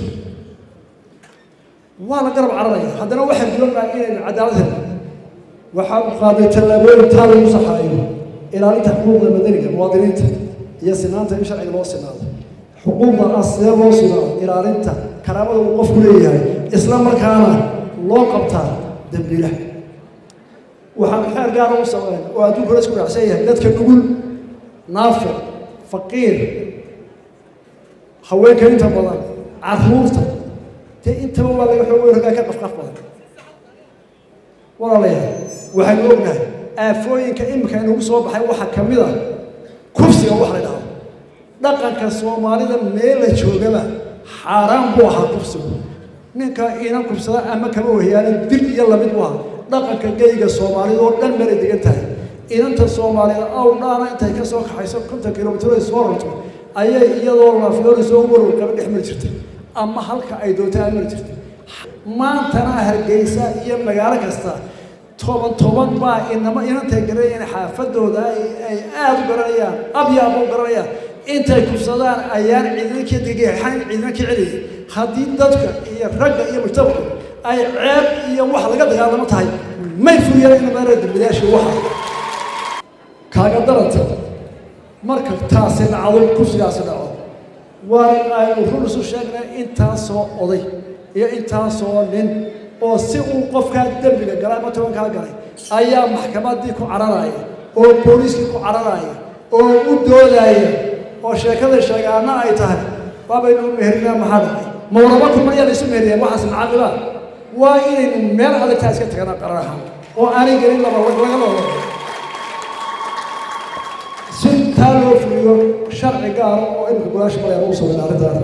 waa la garab cararaya haddana waxaan doonayaa inaynu cadaalad helno waxaan qaaday tallaabooyin taa lagu saxaayo ilaalinta xuquuqda madaniga muwaadiniinta iyo sinaanta in sharciga loo sinaado xuquuqda ah sidee loo sugaa ilaalinta karaamada uu qofku leeyahay isla markaana loo qabtaa dembiilaha waxaan xeer gaara u sameyn oo adduunka la isku raacsan yahay dadka nugul naafic faqiir haweenka inta badan carruurta dee intaba waa laga xoog rogaa ka qafqaf badan walaalayaal waxaynu ognahay aafooyinka iminka inagu soo baxay waxaa ka mid a kufsiga wax la dhahdo dhaqanka soomaalida meel la joogaba xaaraan buu ahaa kufsigu ninka inan kufsada ama kama wahiyaana dil iyo lamid buu ahaa dhaqanka geyga soomaalida oo dhan meelay degan tahay inanta soomaalida aw dhaana intay ka soo kaxayso konton kilomitr ay soo rarto ayay iyadoo laafyoori soo warow qaba dhex mari jirtay ama halka ay doonta ay mari jirtay maantana hargeysa iyo magaalo kasta toban toban baa inama inantay garanayaan xaafadooda ay aada u garanayaan abyaaba u garanayaan intay kufsadaan ayaan ciidanka degeexan ciidanka celiyay haddii dadka iyo ragga iyo mujtamacu ay ceeb iyo wax laga dagaalamo tahay may furiyaan in meera dambilayaasha waxa kaaga daranta marka taasi dhacdo kufsigaasi dhaco waa in aynu run isu sheegnay intaasoo oday iyo intaasoo nin oo si uu qofkaa dembiga galay ama tobankaa galay ayaa maxkamaddii ku cararaya oo booliiskii ku cararaya oo u doodaya oo sheekada sheegaana ay tahay waabaynu u meherinaa maxaa dhacay mawraba kuma ayaa laysu meheriyeen waxaas macaamilaa waa inaynu meel adagtaa iska taganaa qarar ahaan oo aanay gelin laba laga loola taa loo fuliyo sharci gaara oo imika golaasha maraya lagu sameyn arrintaana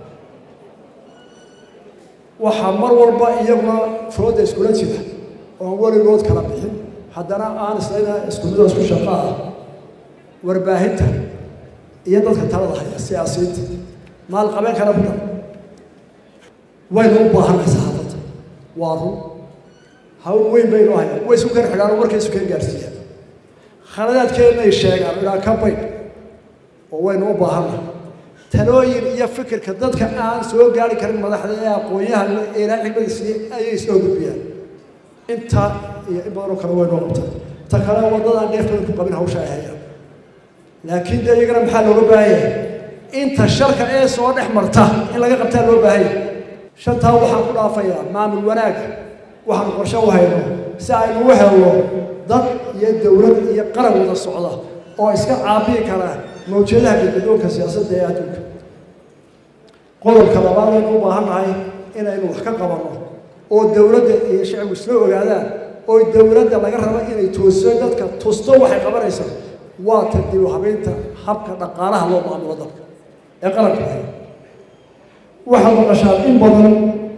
waxaa mar walba iyaguna fooda iskula jira oon weligood kala bixin haddana aan islayna isku midoo isku shaqo ah warbaahinta iyo dadka talada haya siyaasiyiinta maalqabeen kale ku dhan waynu u baahanay saxaafadda waa run hawl weyn baynu hayaan way isu keen xidhaan oo markay isu keen gaarsiiyaan khaladaadkeennay sheegaan ilaa ka baydh oo waynu u baahanay talooyin iyo fikirka dadka aan soo gaari karin madaxda ee aqoon-yahan ee ilaa xigmada siiyey ayay soo gudbiyaan intaa iyo in badanoo kale waynoo qabtaa ta kale waddadaan dheef badan ku qabin hawsha ay hayaan laakiin dee iyagana maxaa looga baahan yahay inta sharka ee soo dhex marta in laga qabtaa loo baahan yahay shantaa waxaan ku dhaafayaa maamul wanaagga waxaan qorshe u hayno si aynu u helno dad iyo dowlad iyo qaran wada socda oo iska caabiyi kara mawjadaha gadgadoonka siyaasadda ee adduunka qodobka labaad aynu u baahan nahay inaynu wax ka qabanno oo dowladda iyo shacbigu isla ogaadaan oo dowladda laga rabo inay toosiso dadka tusto waxay qabanaysaa waa ta dib u habeynta habka dhaqaalaha loo maamulo dalka ee qaranka ahay waxaad maqashaan in badan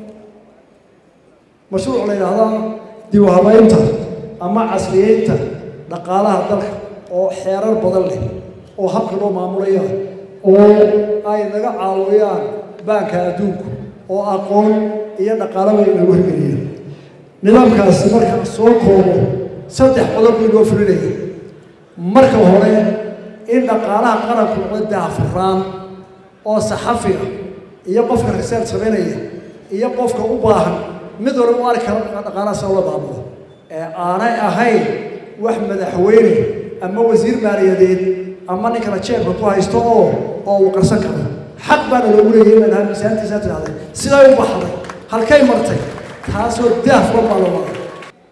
mashruuc la yidhaahdaa dib u habeynta ama casriyeynta dhaqaalaha dalka oo xeerar badan leh oo habka loo maamulaya oo ay naga caawiyaan baanka adduunku oo aqoon iyo dhaqaalaba inagu hirgeliyaan nidaamkaasi markaan soo koobo saddex qodob bii loo fulinaya marka hore in dhaqaalaha qaranku noqdo daafuraan oo saxafiga iyo qofka risaal samaynaya iyo qofka u baahan mid hore u arki kara dhaqaalaha sida loo maamulo ee aanay ahayn wax madaxweyne ama wasiir maaliyadeed ama ninkana jeebka ku haysto oo oo uu qarsan karo xaq baana loogu leeyahay inay dhahaan miisaantiisa tidhahday siday u baxday halkay martay taasoo daafban baa loo maray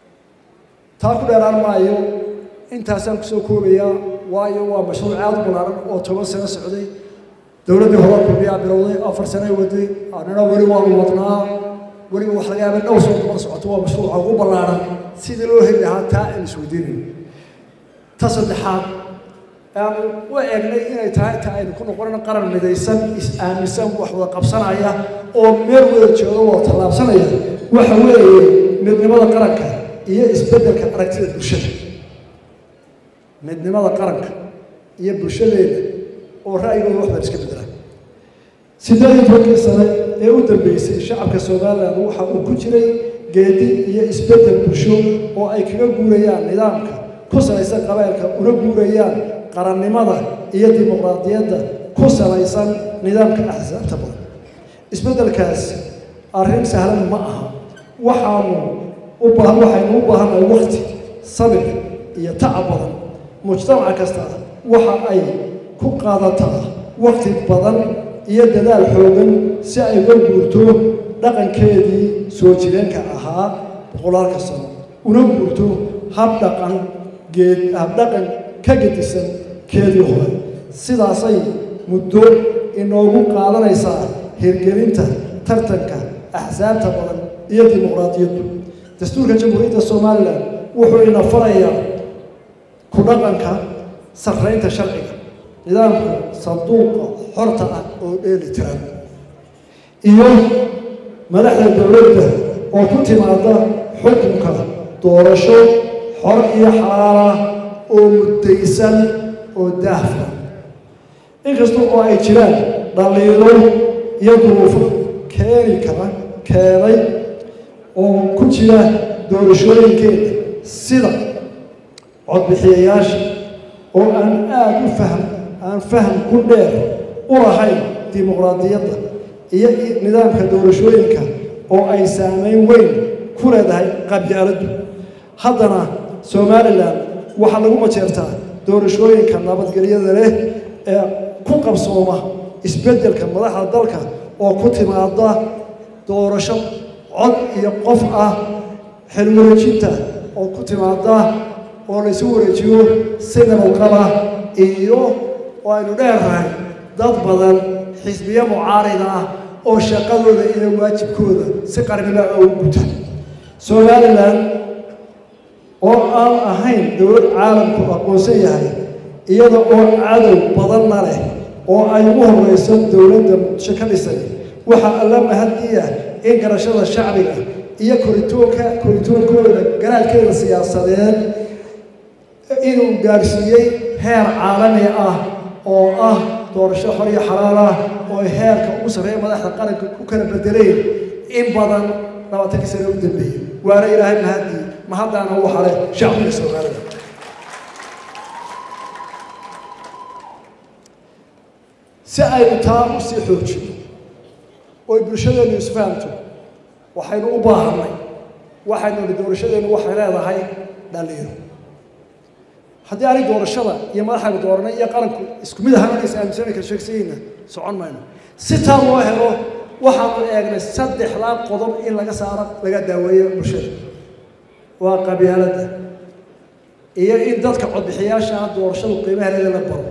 taa ku dheeraan maayo intaasaan kusoo koobayaa waayo waa mashruuc aad u ballaaran oo toban sano socday dowladdii hore kulmiyaa bilowday afar sano waday annana weli waanu wadnaa weliba wax laga yaaba dhowr soo toban socoto waa mashruuca ugu ballaaran sidii loo heli lahaa taa aan isweydiinayn ta saddexaad aanu u eegnay inay tahay ta aynu ku noqonin qaran midaysan is-aaminsan wax wada qabsanaya oo meel wada jooga wada tallaabsanaya waxa weeye midnimada qaranka iyo isbeddelka aragtida bulshada midnimada qaranka iyo bulshadeeda oo ra'yigooda wax baan iska beddelaan siddeed iyo tobankii sane ee u dambeysay shacabka somalilan waxa uu ku jiray geedi iyo isbeddel bulsho oo ay kaga guurayaan nidaamka ku salaysan qabaylka una guurayaan qarannimada iyo dimuqraadiyadda ku salaysan nidaamka axsaabta badan isbeddelkaas arrin sahlan ma aha waxaanu u baahan waxaynu u baahannahay wakti sabir iyo tacab badan mujtamac kasta waxa ay ku qaadataa wakti badan iyo dadaal xoogan si ay uga guurto dhaqankeedii soo jireenka ahaa boqolaalka sano una guurto hab dhaqan geed habdhaqan ka gedisan keedii hore sidaasay muddo inoogu qaadanaysaa hirgelinta tartanka axsaabta badan iyo dimuqraadiyaddu dastuurka jamhuuriyadda somalilan wuxuu ina farayaa ku dhaqanka sarraynta sharciga nidaamka sanduuqa xorta ah oo dheeli tiran iyo madaxda dowladda oo ku timaada xukunka doorasho xor iyo xalaala oo muddaysan oo daahfa inkasta oo ay jiraan dhaliilo iyo duruufo keeni kara keenay oo ku jira doorashooyinkeeda sida codbixiyayaasha oo aan aada u fahm aan faham ku dheer u lahayn dimuqraadiyadda iyo nidaamka doorashooyinka oo ay saameyn weyn ku leedahay qabyaaladdu haddana somalilan waxaa lagu majeertaa doorashooyinka nabadgelyada leh ee ku qabsooma isbeddelka madaxda dalka oo ku timaada doorasho cod iyo qof ah xilwareejinta oo ku timaada oo laysu wareejiyo si nabadqaba iyo oo aynu dheernahay dad badan xisbiyo mucaarida ah oo shaqadooda iyo waajibkooda si qarnimo ah ugu guta somalilan oo aan ahayn dowlad caalamku aqoonsan yahay iyada oo cadow badanna leh oo ay ugu horeyso dowladda muqdisho ka dhisay waxaa alla mahadiya in garashada shacbiga iyo koritoonka koritoonkooda garaadkeeda siyaasadeed inuu gaarsiiyey heer caalami ah oo ah doorasho xor iyo xalaal ah oo heerka ugu sarreeya madaxda qaranka ku kala bedeleen in badan labaatankii sane u dambeeyey waana ilaahay mahadii mahaddaana u xalay shacbiga soomaalida si aynu taa u sii xoojino oy bulshadeenu isfahamto waxaynu u baahanay waxaynu nihi doorashadeennu waxay leedahay dhaliiro haddii aanay doorashada iyo madaxaynu dooranay iyo qaranku isku mid ahaan inaysa aaminsani kala sheegsayeyna socon mayno si taa loo helo waxaanu eegnay saddexdaa qodob in laga saaro laga daaweeyo bulshada waa qabyaaladda iyo in dadka codbixiyaasha ah doorashadu qiimaheeda la baro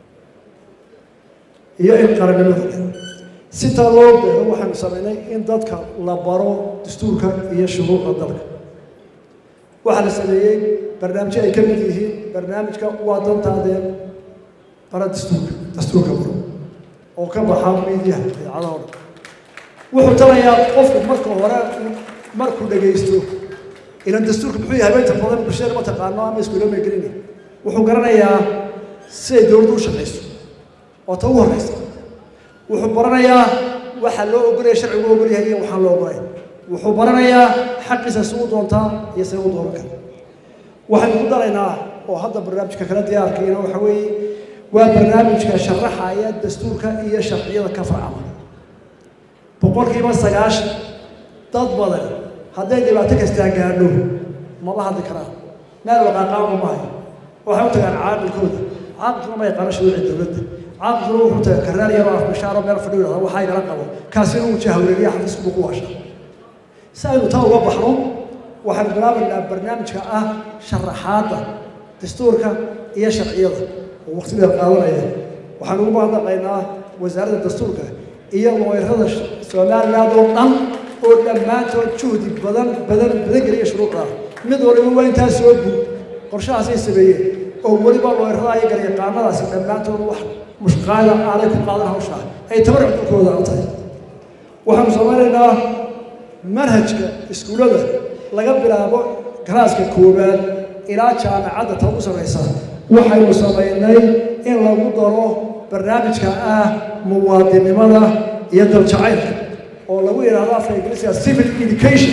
iyo in qarannimada le si taa loo beero waxaanu samaynay in dadka la baro dastuurka iyo shuruucda dalka waxaa la sameeyey barnaamijyo ay ka mid yihiin barnaamijka waa dantaadeen bara dastuurka dastuurka baro oo ka baxa miidiyaha idaacadaha o dhan wuxuu talayaa qofku marka hore markuu dhagaysto ilan dastuurka muxuu yahay inta badan bulshada ma taqaano ama iskuulama gelina wuxuu garanayaa siday dowladdu u shaqayso waa ta ugu horeysa wuxuu baranayaa waxa loo ogolaya sharcigu u ogol yahay iyo waxaan loo ogolay wuxuu baranayaa xaqiisa si u doontaa iyo say u dooran kara waxaynu ku daraynaa oo hadda barnaamijka kala diyaarkayna waxa weeye waa barnaamijka sharaxaya dastuurka iyo sharciyada ka farcama boqolkiiba sagaashan dad badan hadday dhibaato kastaa gaadho mama hadli karaan meel waqaaqaama maayo waxay u tagaan caaqilkooda caaqilkuna ma yaqaano shuruuci dowladda caaqilkuna wuxuu tagaa karnaar yaroo afbashaaro meel fadhiyo yidhahda waxaa igala qabo kaasina uu jahwareeriya xafiiskubu ku washa si aynu taa uga baxno waxaynu bilaabaynaa barnaamijka ah sharaxaadda dastuurka iyo sharciyada oo waqtigeeda qaadanaya waxaanu ugu mahadnaqaynaa wasaaradda dastuurka iyo looyrada somaliland oo dhan oo dhammaantood juhdi badan badan badan geliya shuruucda mid waliba waa intaa soo guud qorshahaasay sameeyeen oo weliba looyrada iyo garyaqaanadaasi dhammaantood wax mushqaada aanay ku qaadan hawshaa ay tabarruc dulkooda u tahay waxaanu samaynaynaa manhajka iskuullada laga bilaabo galaaska koowaad ilaa jaamacadda ta ugu sarraysa waxaynu samaynay in lagu daro barnaamijka ah muwaadinimada iyo daljacaylka oo lagu yidhaahdo afka ingiriisiga civil education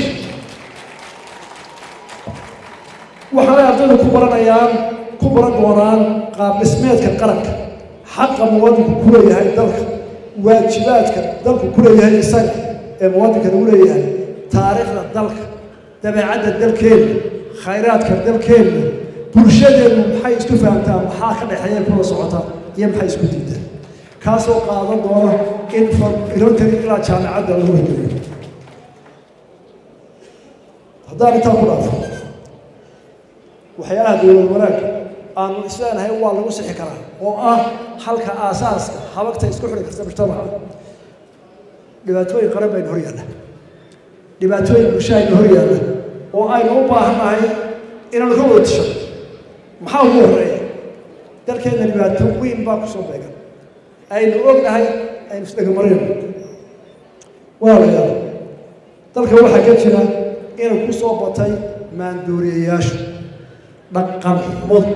waxaanay ardaydu ku baranayaan ku baran doonaan qaab dhismeedka qaranka xaqa muwaadinku ku leeyahay dalka waajibaadka dalku ku leeyahay isaga ee muwaadinka lagu leeyahay taariikhda dalka dabeecadda dalkeenna khayraadka dalkeenna bulshadeennu maxay isku fahamtaa maxaa ka dhexeeya kula socota iyo maxay isku diidaan kaasoo qaadan doona in ilotari ilaa jaamacadda lagu horgeliyo haddaan intaa ku dhaafo waxyaalaha dowlad wanaag aanu isleenahay waa lagu sixi karaa oo ah halka aasaaska habagta isku xidhi karta mujtamaca dhibaatooyin qaran baynu hor yaalla dhibaatooyin bulshahaynu hor yaalla oo aynu u baahannahay inaanu ka wada tisho maxaa ugu horreeya dalkeenna dhibaato weyn baa kusoo beegan aynu ognahay aynu isdhegamarayno walaalayaal dalka waxaa ka jira inuu ku soo batay maandooriyayaashu dhaqan xumadu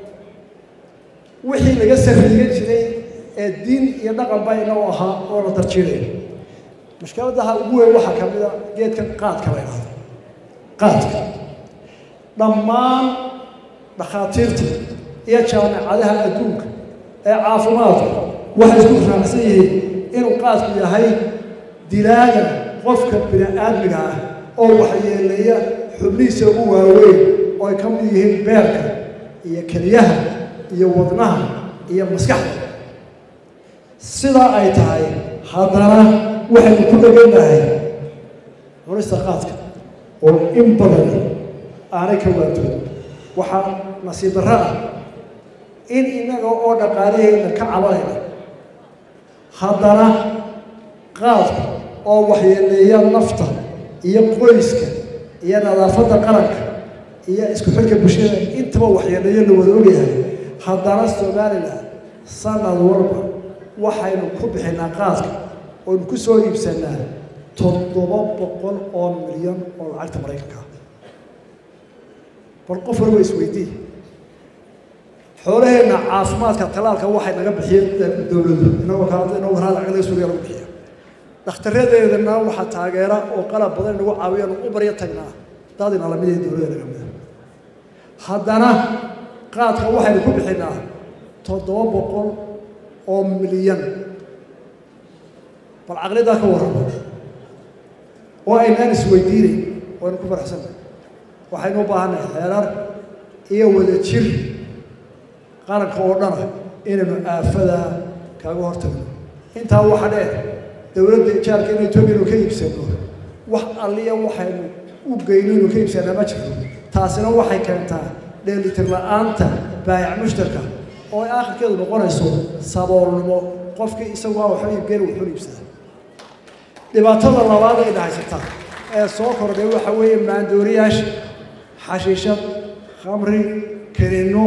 wixii laga sarriigan jiray ee diin iyo dhaqan bayna u ahaa oo la tarjiidaya mushkiladaha ugu weyn waxaa ka mid a geedkan qaadka la yidhahdo qaadka dhammaan dhakhaatiirta iyo jaamacadaha adduunka ee caafimaadka waxay isku raacsan yihiin inuu qaadku yahay dilaaga qofka bini aadmiga ah oo waxyeeleeya xubnihiisa ugu waaweyn oo ay ka mid yihiin beerka iyo keliyaha iyo wadnaha iyo maskaxda sidaa ay tahay haddana waxaynu ku dhegannahay cunista qaadka oo in badan aanay ka waantooda waxaa nasiib darro ah in innaga oo dhaqaalahayna ka cabanayna haddana qaadka oo waxyeeleeya nafta iyo qoyska iyo nadaafadda qaranka iyo isku xidhka bulshada intaba waxyeeleeyo la wada ogyahay haddana somalilan sanad walba waxaynu ku bixinaa qaadka oonu ku soo iibsanaa toddoba boqol oo milyan oo lacagta maraykanka ah bal qof waliba isweydii xoolaheenna caafimaadka talaalka waxay naga bixiyeen dowladdu inagoo kala inagoo kala lacag laga suuriya lagu bixiya dhakhtarradeedana waxaa taageera oo qalab badan inagu caawiya nu u baryo tagnaa dad ina lamid ee dowladda naga mida haddana qaadka waxaynu ku bixinaa toddoba boqol oo milyan bal caqlidaa ka warrama oo aynaan isweydiinayn waynu ku faraxsannahay waxaynu u baahannahay xeerar iyo wada jir qaranka oo dhana inaynu aafadaa kaaga hortagno intaa waxa dheer dowladda ijaarka in etoobiya inu ka iibsano wax alliya waxaynu u geyno inu ka iibsanaa ma jirto taasina waxay keentaa dheelitir la-aanta baayac mushtarka oo ay aakhirkeedu noqonayso saboolnimo qofkii isagu aa waxba iibgeena wuxuuna iibsadaa dhibaatada labaad ay dhahaysataa ee soo kordhay waxa weeye maandooriyaasha xashiishad khamri kerinno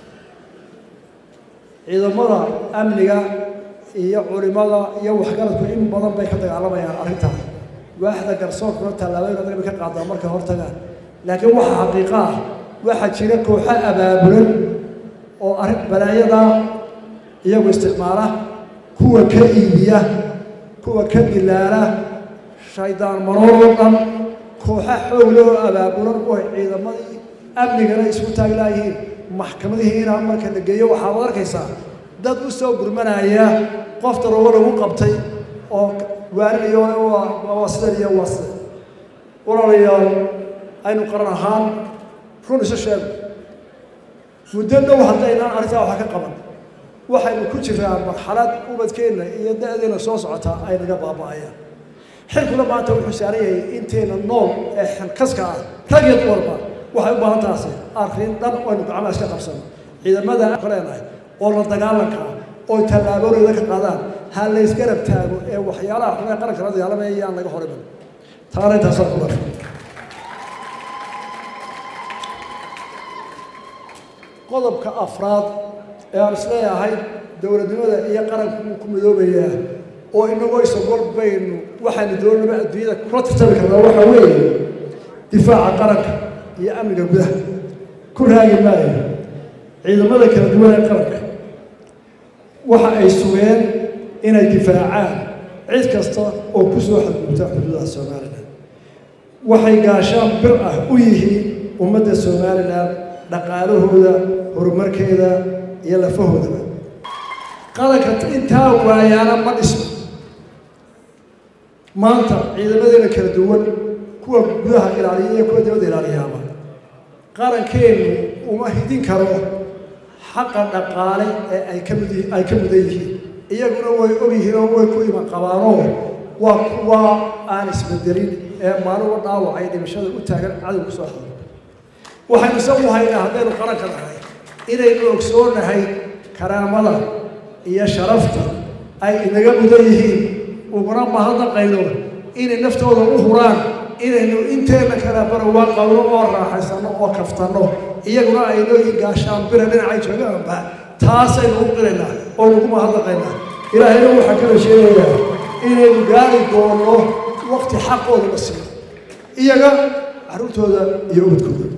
ciidamada amniga iyo culimada iyo waxgaradku in badan bay ka dagaalamayaan arrintaas waaxda garsoorkuna tallaabooyin adag bay ka qaadaa markay hortagaan laakiin waxa xaqiiqo ah waxaa jira kooxo abaabulan oo arrin balaayada iyagu isticmaala kuwa ka iibiya kuwa ka dilaala shaydaan maroor oo dhan kooxa xoogle oo abaabulan oo ciidamadii amnigana isku taaglaayihiin maxkamadihiina marka la geeyo waxaad arkaysaa dad u soo gurmanaya qof daroogo lagu qabtay oo waaninayo waa sidan iyo waa sidan walaalayaal aynu qaran ahaan run isu sheego muddo dhow haddaynaan arrintaa waxa ka qaban waxaynu ku jiraa marxalad ubadkeenna iyo da-deena soo socotaa ay naga baaba'ayaan xilkuna maanta wuxuu saaran yahay inteena nool ee xilkaska ah rag iyo dumarba waxay u baahan taasi arrin dhan aynu gacmaha iska qabsano ciidamada ka leenahay oo la dagaalanka ah oo tallaabooyada ka qaadaan ha la isgarab taago ee waxyaalaha xun ee qaranka la dagaalamaya yaan laga horiman taana intaasaan ku dhaafay qodobka afraad ee aan isleeyahay dowladnimada iyo qaranku wuu ku midoobayaa oo inagoo isagol baynu waxaynu doonaba adduunyada kula tartami karnaa waxaa weeye difaaca qaranka iyo amniga gudaha ku raagi maayo ciidamada kala duwan ee qaranka waxa ay sugeen inay difaacaan cid kasta oo ku soo xadgudubta xuduudaha somalilan waxay gaashaan bir ah u yihiin ummadda somalilan dhaqaalahooda horumarkeeda iyo lafahoodaba qaranka intaa waayaana ma dhisno maanta ciidamadeena kala duwan kuwa gudaha ilaaliya iyo kuwa dibadda ilaaliyaaba qarankeenu uma hidin karo xaqa dhaqaale ee ay ka mid ay ka mudan yihiin iyaguna way og yihiin oo way ku iman qabaanoo waa kuwa aan isbedelin ee maaluba dhaawacay dhimashada u taagan cadow ku soo xado waxaynu isagu haynaa haddaynu qaranka nahay inaynu ogsoonahay karaamada iyo sharafta ay inaga mudan yihiin uguna mahadnaqayno inay naftooda u huraan inaynu inteena kala barawaan qabno oo raaxaysano oo kaftanno iyaguna ay nooyiin gaashaan bira dhinacay joogaanba taasaynu u qiraynaa oo nagu mahadnaqaynaa ilaahayna waxaa kala sheegayaa inaynu gaari doono waqti xaqooda la siiyo iyaga carruurtooda iyo ubadkooda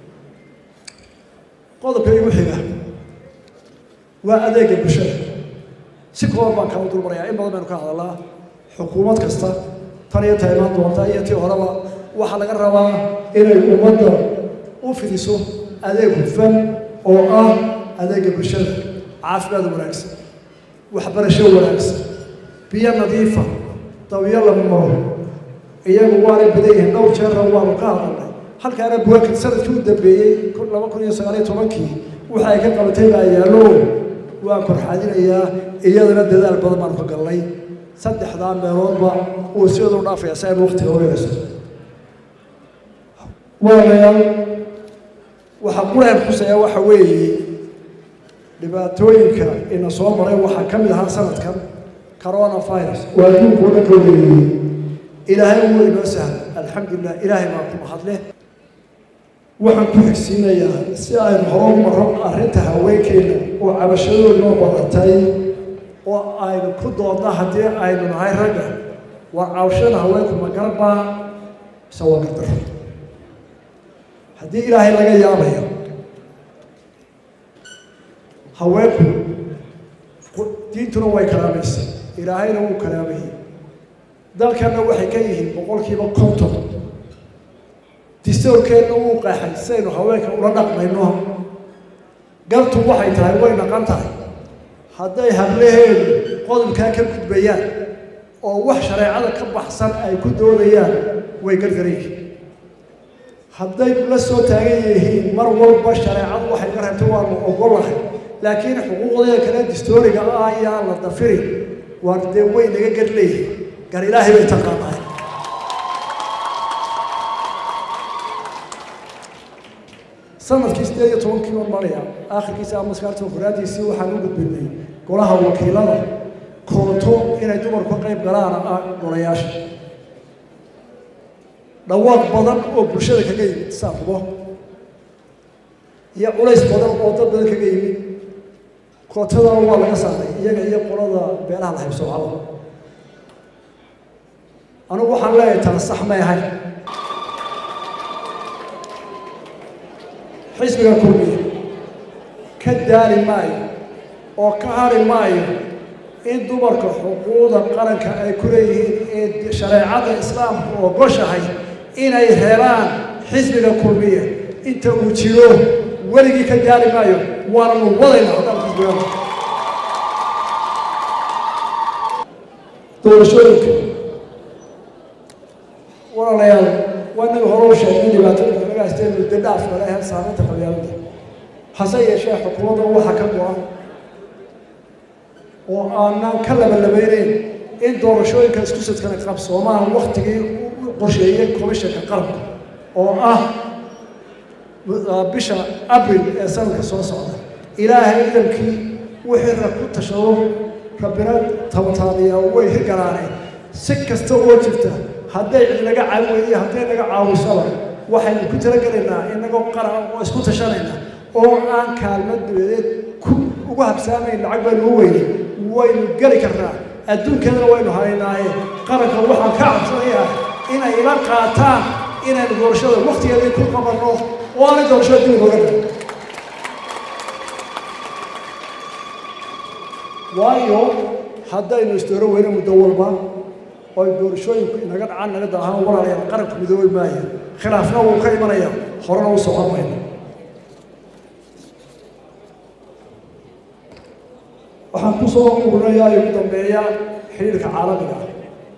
qodobka igu xiga waa adeega bulshada si kooban baan kala dulmarayaa in badan baynu ka hadalnaa xukuumad kasta tan iyo ta imaan doonta iyo tii horeba waxaa laga rabaa inay ummadda u fidiso adeeg hufan oo ah adeega bulshada caafimaad wanaagsan waxbarasho wanaagsan biyo nadiifa dawiyo lama maro iyagu waanay badan yihiin dhowr jeerna waanu ka hadalnay halkaana buwaakid sanadkii u dambeeyey laba kun iyo sagaaliyo tobankii waxa ay ka qabatay baa yaallo waan korxaadinayaa iyadana dadaal badan baanu ka galnay saddexdaa meeloodba uu sidooda u dhaafaya si aynu waqtiga ogeynayso walaalayaal waxaa quraan xusaya waxa weeye dhibaatooyinka ina soo maray waxaa ka mid ahaa sanadkan corona virus waa adduunka oo dhan ka wareegayey ilaahay wuu inoo sahla alxamdulilah ilaahay baa ku mahadleh waxaan ku xigsiinayaa si aynu horo maro arrinta haweenkeena oo cabashadoodnoo badatay oo aynu ku doodna haddii aynu nahay ragga waa cabashada haweenku ma garbaa mise waa gardaro haddii ilaahay laga yaabayo haweenku diintuna way karaamaysa ilaahayna wuu karaamayay dalkanna waxay ka yihiin boqolkiiba konton distoorkeenna wuu qeexay sidaynu haweenka ula dhaqmayno galtu waxay tahay way dhaqan tahay hadday hablaheedu qodobkaa ka gudbayaan oo wax shareecada ka baxsan ay ku doodayaan way gargaran yihiin hadday la soo taagan yihiin mar walba shareecadu waxay ka reebtay waanu ogolahay laakiin xuquuqdeeda kale distooriga ah ayaan la dafirin waa dee way naga gar leeyihin gar ilaahay bay taqaanaa sanadkii sideed iyo tobankii baan maraya aakhirkiisa ama maskaarta horaadiisii waxaan u gudbinay golaha wakiilada kooto inay dumarku ka qayb galaan ah golayaasha dhawaaq badan oo bulshada kaga yimid saaqubo iyo culays badan oo dad badan kaga yimid kootadana waa laga saaray iyaga iyo qolada beelaha la haybsoocada anigu waxaan leeyahay tana sax may ahayn xisbiga kulmiya ka daali maayo oo ka hari maayo in dumarka xuquuqda qaranka ay ku leeyihiin ee shareecada islaamku ogoshahay inay helaan xisbiga kulmiya inta uu jiro weligii ka daali maayo waananu wadayna haddaan xisbiga doorashooyinka walaalayaal waa inaga hore u sheegay dhibaatooyinka laga haysteen muddo dhaaf kale ahayd saameynta qabyaalada hase yeeshee xukuumadda waxaa ka go-an oo aanan ka labalabeyneyn in doorashooyinka isku sidkana qabsoomaan waktigii u qorsheeyey komishanka qaranka oo ah bisha abril ee sanadka soo socda ilaahay ciidankii wixii rag ku tashado rabbina tabataadiya way hirgalaaneen si kasta oo jirta hadday cid naga caawin weydiyo hadday naga caawisaba waxaynu ku talagelaynaa inagoo qaran oo isku tashanayna oo aan kaalmo dabadeed ku ugu habsaamayn lacag baynu u weynay waynu geli karnaa adduunkeedana waynu haynaaye qaranka waxaan ka cabsanayaa inay ila qaataan inaynu doorashada waktigeedii ku qabanno oo aanay doorashada dib inooga dhigin waayo haddaynu isdooro weyne muddo walba oo ay doorashooyinku inaga dhacaan naga daahaan walaalayaal qaranku midoobi maaya khilaafna wuu ka imanaya horena u socon mayno waxaan ku soo ururayaa ugu dambeeya xiriirka caalamiga ah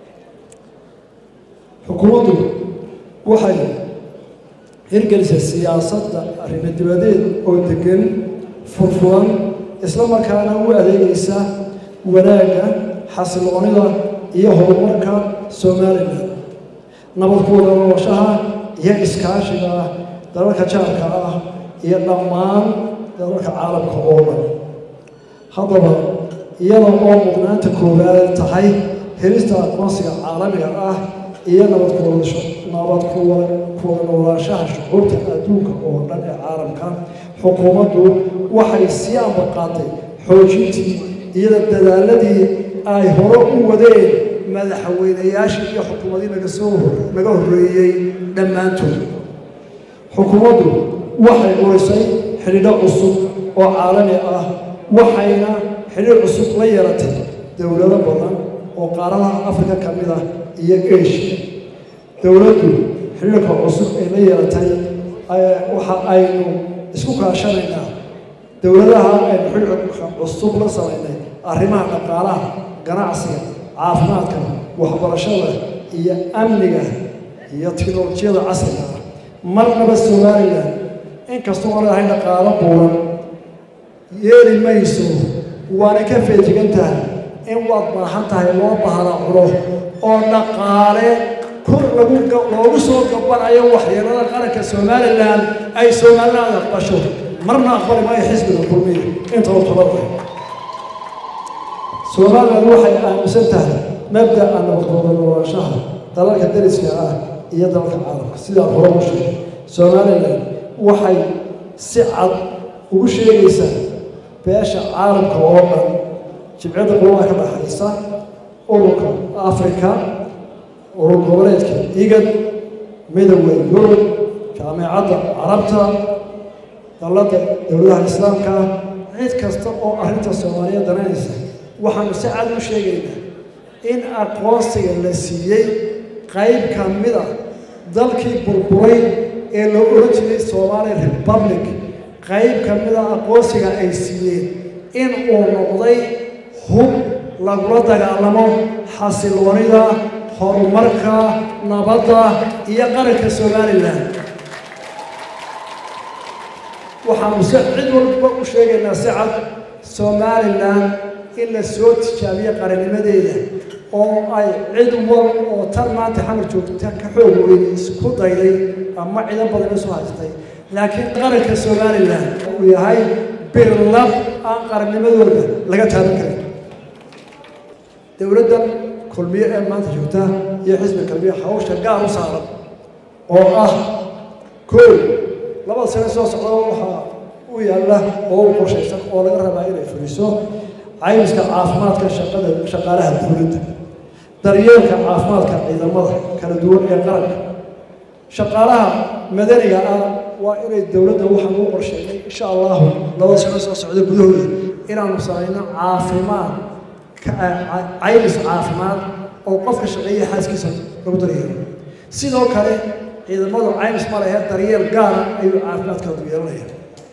xukuumaddu waxay hirgelisay siyaasadda arrimo dibadeed oo degan furfuran isla markaana u adeegaysa wanaagga xasiloonida iyo horumarka somalilan nabadkuwada noloshaha iyo iskaashiga dalalka jaarka ah iyo dhammaan dalalka caalamka oo dhan haddaba iyada oo mudnaanta koowaad tahay helista aqoonsiga caalamiga ah iyo nabadkuwadasho nabad kuwada noolaanshaha shucuurta adduunka oo dhan ee caalamka xukuumaddu waxay sii ambaqaatay xoojintii iyada dadaaladii ay hore u wadeen madaxweynayaashii iyo xukuumadii naga soo naga horreeyey dhammaantood xukuumaddu waxay urisay xidhiidho cusub oo caalami ah waxayna xidhiir cusub la yeelatay dowlado badan oo qaaradaha afrika ka mid ah iyo asia dowladdu xidhiirka cusub ay la yeelatay waxa aynu isku kaashanaynaa dowladaha aynu xidhiirka cusub la samaynay arrimaha dhaqaalaha ganacsiga caafimaadka waxbarashada iyo amniga iyo tiknolojiyada casriga ah marnaba somalilan inkastoo aan leedahay dhaqaalo buuran yeeli mayso waana ka feejigan tahay in waad baahan tahay loo bahana cuno oo dhaqaale kor lagu loogu soo gabanayo waxyeelada qaranka somalilan ay somaliland aqbasho marna aqbali maayo xisbiga kulmiya inta u talada somaliland waxay aaminsan tahay mabda'a nabadgooda noolaanshaha dalalka dariska ah iyo dalalka caalamka sidaan hore u sheegay somaliland waxay si cad ugu sheegaysaa beesha caalamka oo dhan jibcadda qolada ka dhaxaysa ururka afrika urur goboleedka igad midowda yurub jaamacadda carabta dalladda dowladaha islaamka cid kasta oo arrinta soomaaliya dananaysa waxaanu si cad u sheegaynaa in aqoonsiga la siiyey qayb ka mid a dalkii burburay ee loo oran jiray somali republic qayb ka mid a aqoonsiga ay siiyeen in uu noqday hub lagula dagaalamo xasiloonida horumarka nabadda iyo qaranka somalilan waxaanu si cid walba u sheegaynaa si cad somalilan in la soo tijaabiyo qarannimadeeda oo ay cid wal oo tan maanta xamar joogta ka xoog weyn isku dayday ama ciidan badan isu haystay laakiin qaranka somalilan uu yahay birlab aan qarannimadooda laga taaban karin dowladdan kulmiye ee maanta joogta iyo xisbi kalmiye hawsha gaar u saaran oo ah koow labada sane soo socda waxaa u yaalla oo u qorshaysan oo laga rabaa inay fuliso caymiska caafimaadka shaqada shaqaalaha dowladda daryeelka caafimaadka ciidamada kala duwan ee qaranka shaqaalaha madaniga ah waa inay dowladda waxaan u qorsheynay insha allahu labada sano soo socda gudahooda inaanu samayno caafimaad caymis caafimaad oo qofka shaqeeya xaaskiisa lagu daryeelo sidoo kale ciidamadu caymis ma lehe daryeel gaara ayuu caafimaadkoodu yeelanaya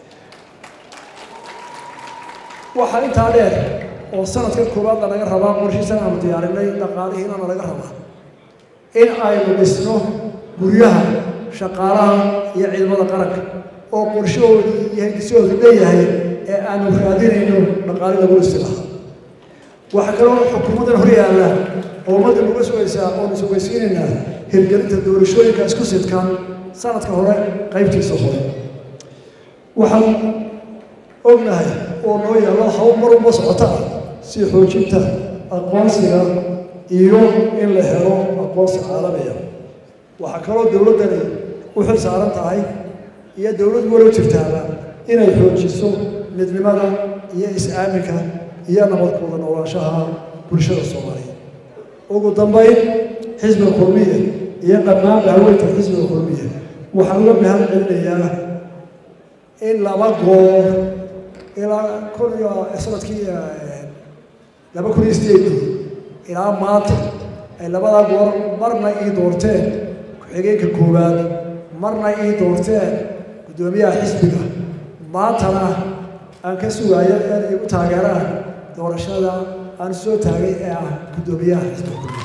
waxaa intaa dheer oo sanadka koowaadna laga rabaa qorshiisan aanu diyaarinay dhaqaalihiinana laga rabaa in aynu dhisno guryaha shaqaalaha iyo ciidamada qaranka oo qorshahoodu iyo hindisahoodu leeyahay ee aanu raadinayno dhaqaali lagu dhisi lahaa waxaa kaloo xukuumaddan hor yaalla oo ummadda nuga sugaysaa oonu sugaysiinaynaa hirgelinta doorashooyinka isku sidkan sanadka hore qaybtiisa hore waxaan ognahay oo noo yaallo hawl mar walba socota ah si xoojinta aqoonsiga iyo in la helo aqoonsi caalamiya waxaa kaloo dowladdani u xil saaran tahay iyo dowlad walo jirtaaba inay xoojiso midnimada iyo is-aaminka iyo nabadkooda noolaanshaha bulshada soomaaliya ugu dambayn xisbiga kulmiya iyo dhammaan haweenka xisbiga kulmiya waxaan uga mahad celinayaa in laba goor ilaa kun iyo sanadkii laba kun iyo sideedii ilaa maanta ay labadaa goor marna ii doorteen ku-xigeenka koowaad marna ii doorteen guddoomiyaha xisbiga maantana aan ka sugaayo in igu taageeraan doorashada aan soo taagay ee ah guddoomiyaha xisbiga kulmiya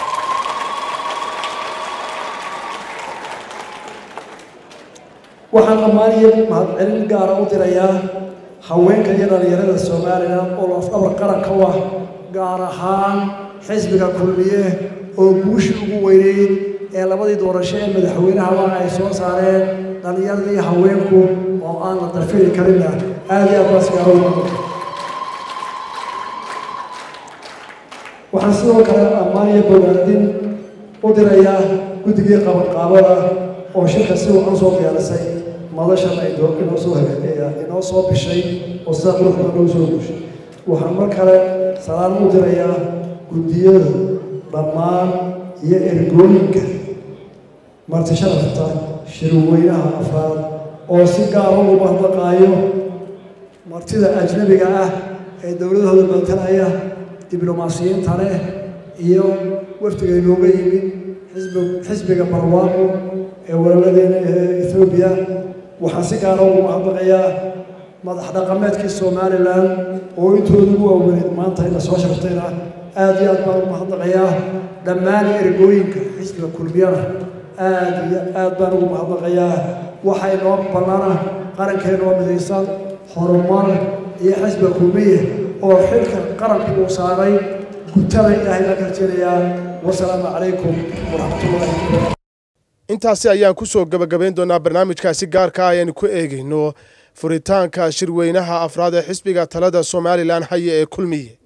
waxaan dhammaan iyo mahadcelin gaara u dirayaa haweenka iyo dhalinyarada somalilan oo lafdhabar qaranka u ah gaar ahaan xisbiga kulmiye oo guushii ugu weyneyd ee labadii doorasho ee madaxweynahaba ay soo saareen dhalinyaradii haweenku oo aan la dafiri karinna aada iyo aad baas gaaro waxaan sidoo kale ammaan iyo bogaadin u dirayaa guddigii qabanqaabada oo shirka si wacan soo diyaarisay madashan ay inoo soo hagaageeya inoo soo bishay oo sida quruxda noo soo guushay waxaan mar kale salaan u dirayaa guddiyada dhammaan iyo ergooyinka marti sharafta shirweynaha afraad oo si gaara ugu mahadnaqaayo martida ajnabiga ah ee dowladahooda matalaya diblomaasiyiinta leh iyo wafdiga inooga yimid xisbiga barwaaqo ee walaladeena ee ethoobiya waxaan si gaara ugu mahadnaqayaa madax dhaqameedkii somalilan oo intooda ugu waaweneed maanta ina soo shartayna aada iyo aad baan ugu mahadnaqayaa dhammaan ergooyinka xisbiga kulmiyana aada iyo aad baan ugu mahadnaqayaa waxay noo bannana qarankeenoo midaysan horumar iyo xisbiga kulmiye oo xilka qaranku uu saaray gutada ilaahay baan ka rajeynayaa wasalaamu calaykum waraxmatullahi intaasi ayaan ku soo gebagabayn doonaa barnaamijkaasi gaarka ah ayaynu ku eegayno furitaanka shirweynaha afraad ee xisbiga talada somalilan haye ee kulmiye